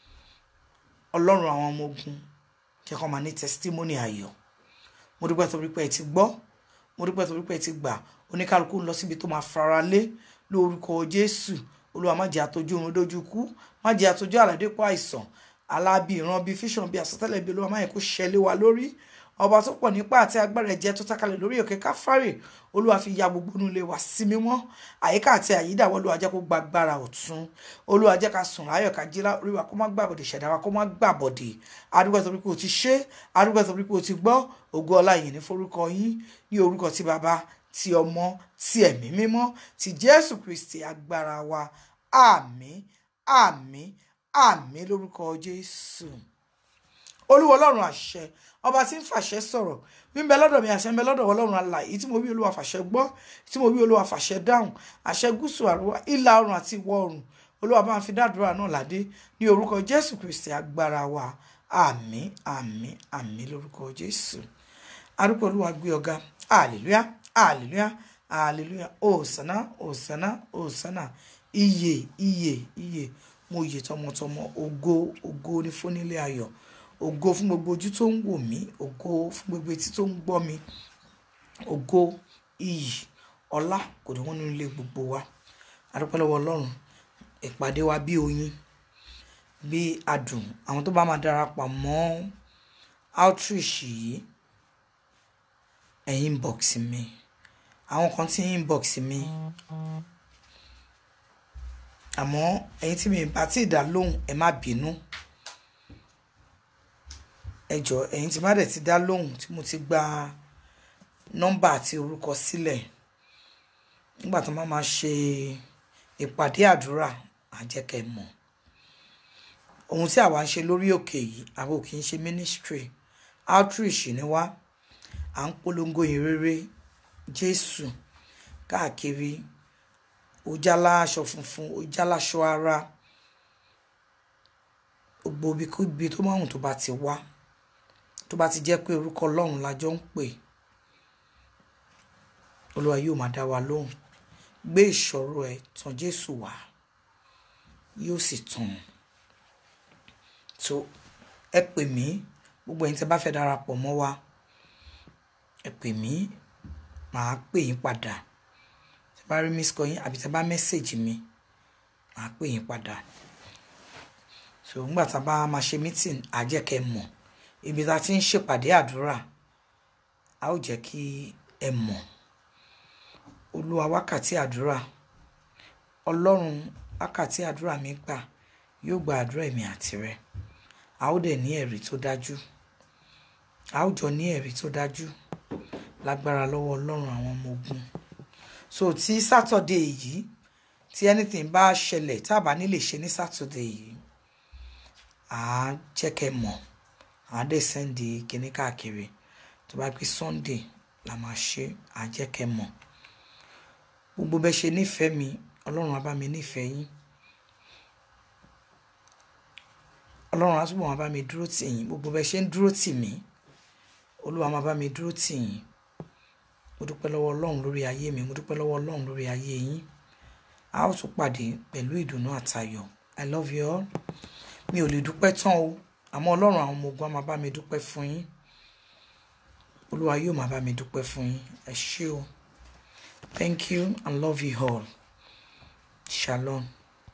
ọlọ́run àwọn ọmọ ogun jẹ́ kó máa ní testimony ayọ̀ mo dúpẹ́ torí pé ẹ ti gbọ́ mo dúpẹ́ torí pé ẹ ti gbà oníkálukú ń lọ síbi tó máa fara lé lórúkọ jésù olúwa má jẹ́ àtọ́jú oorun dójú kú má jẹ́ àtọ́jú àlàdépọ̀ àìsàn alábì ìran bíi fíṣàn bíi àsọtẹ́lẹ̀ bíi olúwa má yẹ kó ṣẹlẹ̀ wa lórí ọba tó pọ̀ nípa àti agbára ẹ̀jẹ̀ tó tákalẹ̀ lórí òkè káfárì olúwa fi ya gbogbo inú ilé wa sí mímọ́ àyíká àti àyídàwọ́ olúwa jẹ́ kó gba agbára ọ̀tún olúwa jẹ́ ká sùn láyọ̀ ká jí orí wa kó má gbàbọ̀dè ṣẹ̀dá wa kó má gbàbọ̀dè adúgbò torí pé o ti ṣe adúgbò torí pé o ti gbọ́ ògo ọlá yìí ní forúkọ yín ní orúkọ tí baba ti ọmọ ti ẹ̀mí mímọ́ ti jésù kristi agbára wa àmín àmín àmín lórúkọ jésù olúwa ọlọ́run àṣẹ ọba tí ń fàṣẹ sọ̀rọ̀ wíńbẹ lọ́dọ̀ mi àṣẹ ń bẹ lọ́dọ̀ ọlọ́run alààyè tí mo wí olúwa fàṣẹ gbọ́ tí mo wí olúwa fàṣẹ dáhùn àṣẹ gúúsù àríwá ìlà oòrùn àti ìwọ̀ oòrùn olúwa bá ń fi dádúrà náà ládé ní orúkọ jésù kristi agbára wa àmín àmín àmín lórúkọ jésù arúgbó olúwa gbé ọ̀gá hallelujah hallelujah hallelujah òsánà òsánà òsánà iye iye iye mo yè tọmọtọmọ ògo ògo ní fúnilé ayọ̀ ògo fún gbogbo ojú tó ń wò mí ògo fún gbogbo etí tó ń gbọ́ mi ògo iyì ọlá kò ní wọ́n nínú ilé gbogbo wa adúpẹ́ lọ́wọ́ ọlọ́run ìpàdé wa bí oyin bí adùn àwọn tó bá máa darapọ̀ mọ́ outreach yìí ẹ̀ inbox mi àwọn kan tí inbox mi àmọ́ ẹ̀yin tí mi bá ti dá lóhùn ẹ má bínú ẹ jọ ẹ̀yin tí má dẹ̀ ti dá lóhùn tí mo ti gba nọ́mbà àti orúkọ sílẹ̀ nígbà tó máa ma ṣe ìpàdé àdúrà àjẹkẹ́ mọ̀ ohun tí àwa ń ṣe lórí òkè yìí àwa ò kì í ṣe ministry outreach ni wá à ń polongo ìrere Jésù káàkiri ó jálá aṣọ funfun ó jálá aṣọ ara gbogbo ibikíbi tó máa hùn tó bá ti wá tó bá ti jẹ́ pé orúkọ ọlọ́run la jọ ń pè olúwa yóò máa dá wa lóhùn gbé ìṣòro ẹ tàn jésù wá yóò sì tàn so ẹ pè mí gbogbo ẹ̀yin tí bá fẹ́ darapọ̀ mọ́ wa ẹ pè mí màá pè yín padà tí bá rí miss call yín àbí tí bá mẹ́sẹ̀gì mi màá pè yín padà so ńgbà tá a bá máa ṣe meeting á jẹ́ kẹ́ mọ̀ ibi tá a ti ń ṣèpàdé àdúrà a ó jẹ́ kí ẹ mọ̀ olúwa wákàtí àdúrà ọlọ́run wákàtí àdúrà mi gbà yóò gba àdúrà èmi àti rẹ a ó dẹ̀ ní ẹ̀rí tó dájú a ó jọ ní ẹ̀rí tó dájú lágbára lọ́wọ́ ọlọ́run àwọn ọmọ ogun so tí sátọ̀dé yìí tí anything bá ṣẹlẹ̀ tá a bá nílè ṣe ní sátọ̀dé yìí à á jẹ́ kẹ́ mọ̀ à á dẹ̀ sẹ́ndì kíní káàkiri tó bá pé sunday la máa ṣe à á jẹ́ kẹ́ mọ̀ gbogbo bẹ́ẹ̀ ṣe nífẹ̀ẹ́ mi ọlọ́run á bá mi nífẹ̀ẹ́ yín ọlọ́run á túbọ̀ máa bá mi dúró tì yín gbogbo bẹ́ẹ̀ ṣe ń dúró tì mí olúwa máa bá mi dúró tì yín mo dúpẹ́ lọ́wọ́ ọlọ́run lórí ayé mi mo dúpẹ́ lọ́wọ́ ọlọ́run lórí ayé yín a ó tún pàdé pẹ̀lú ìdùnnú àtayọ̀ i love you all mi ò lè dúpẹ́ tán o àmọ́ ọlọ́run àwọn ọmọ ogun á máa bá mi dúpẹ́ fún yín olúwa yóò máa bá mi dúpẹ́ fún yín ẹ ṣé o thank you and love you all shalom.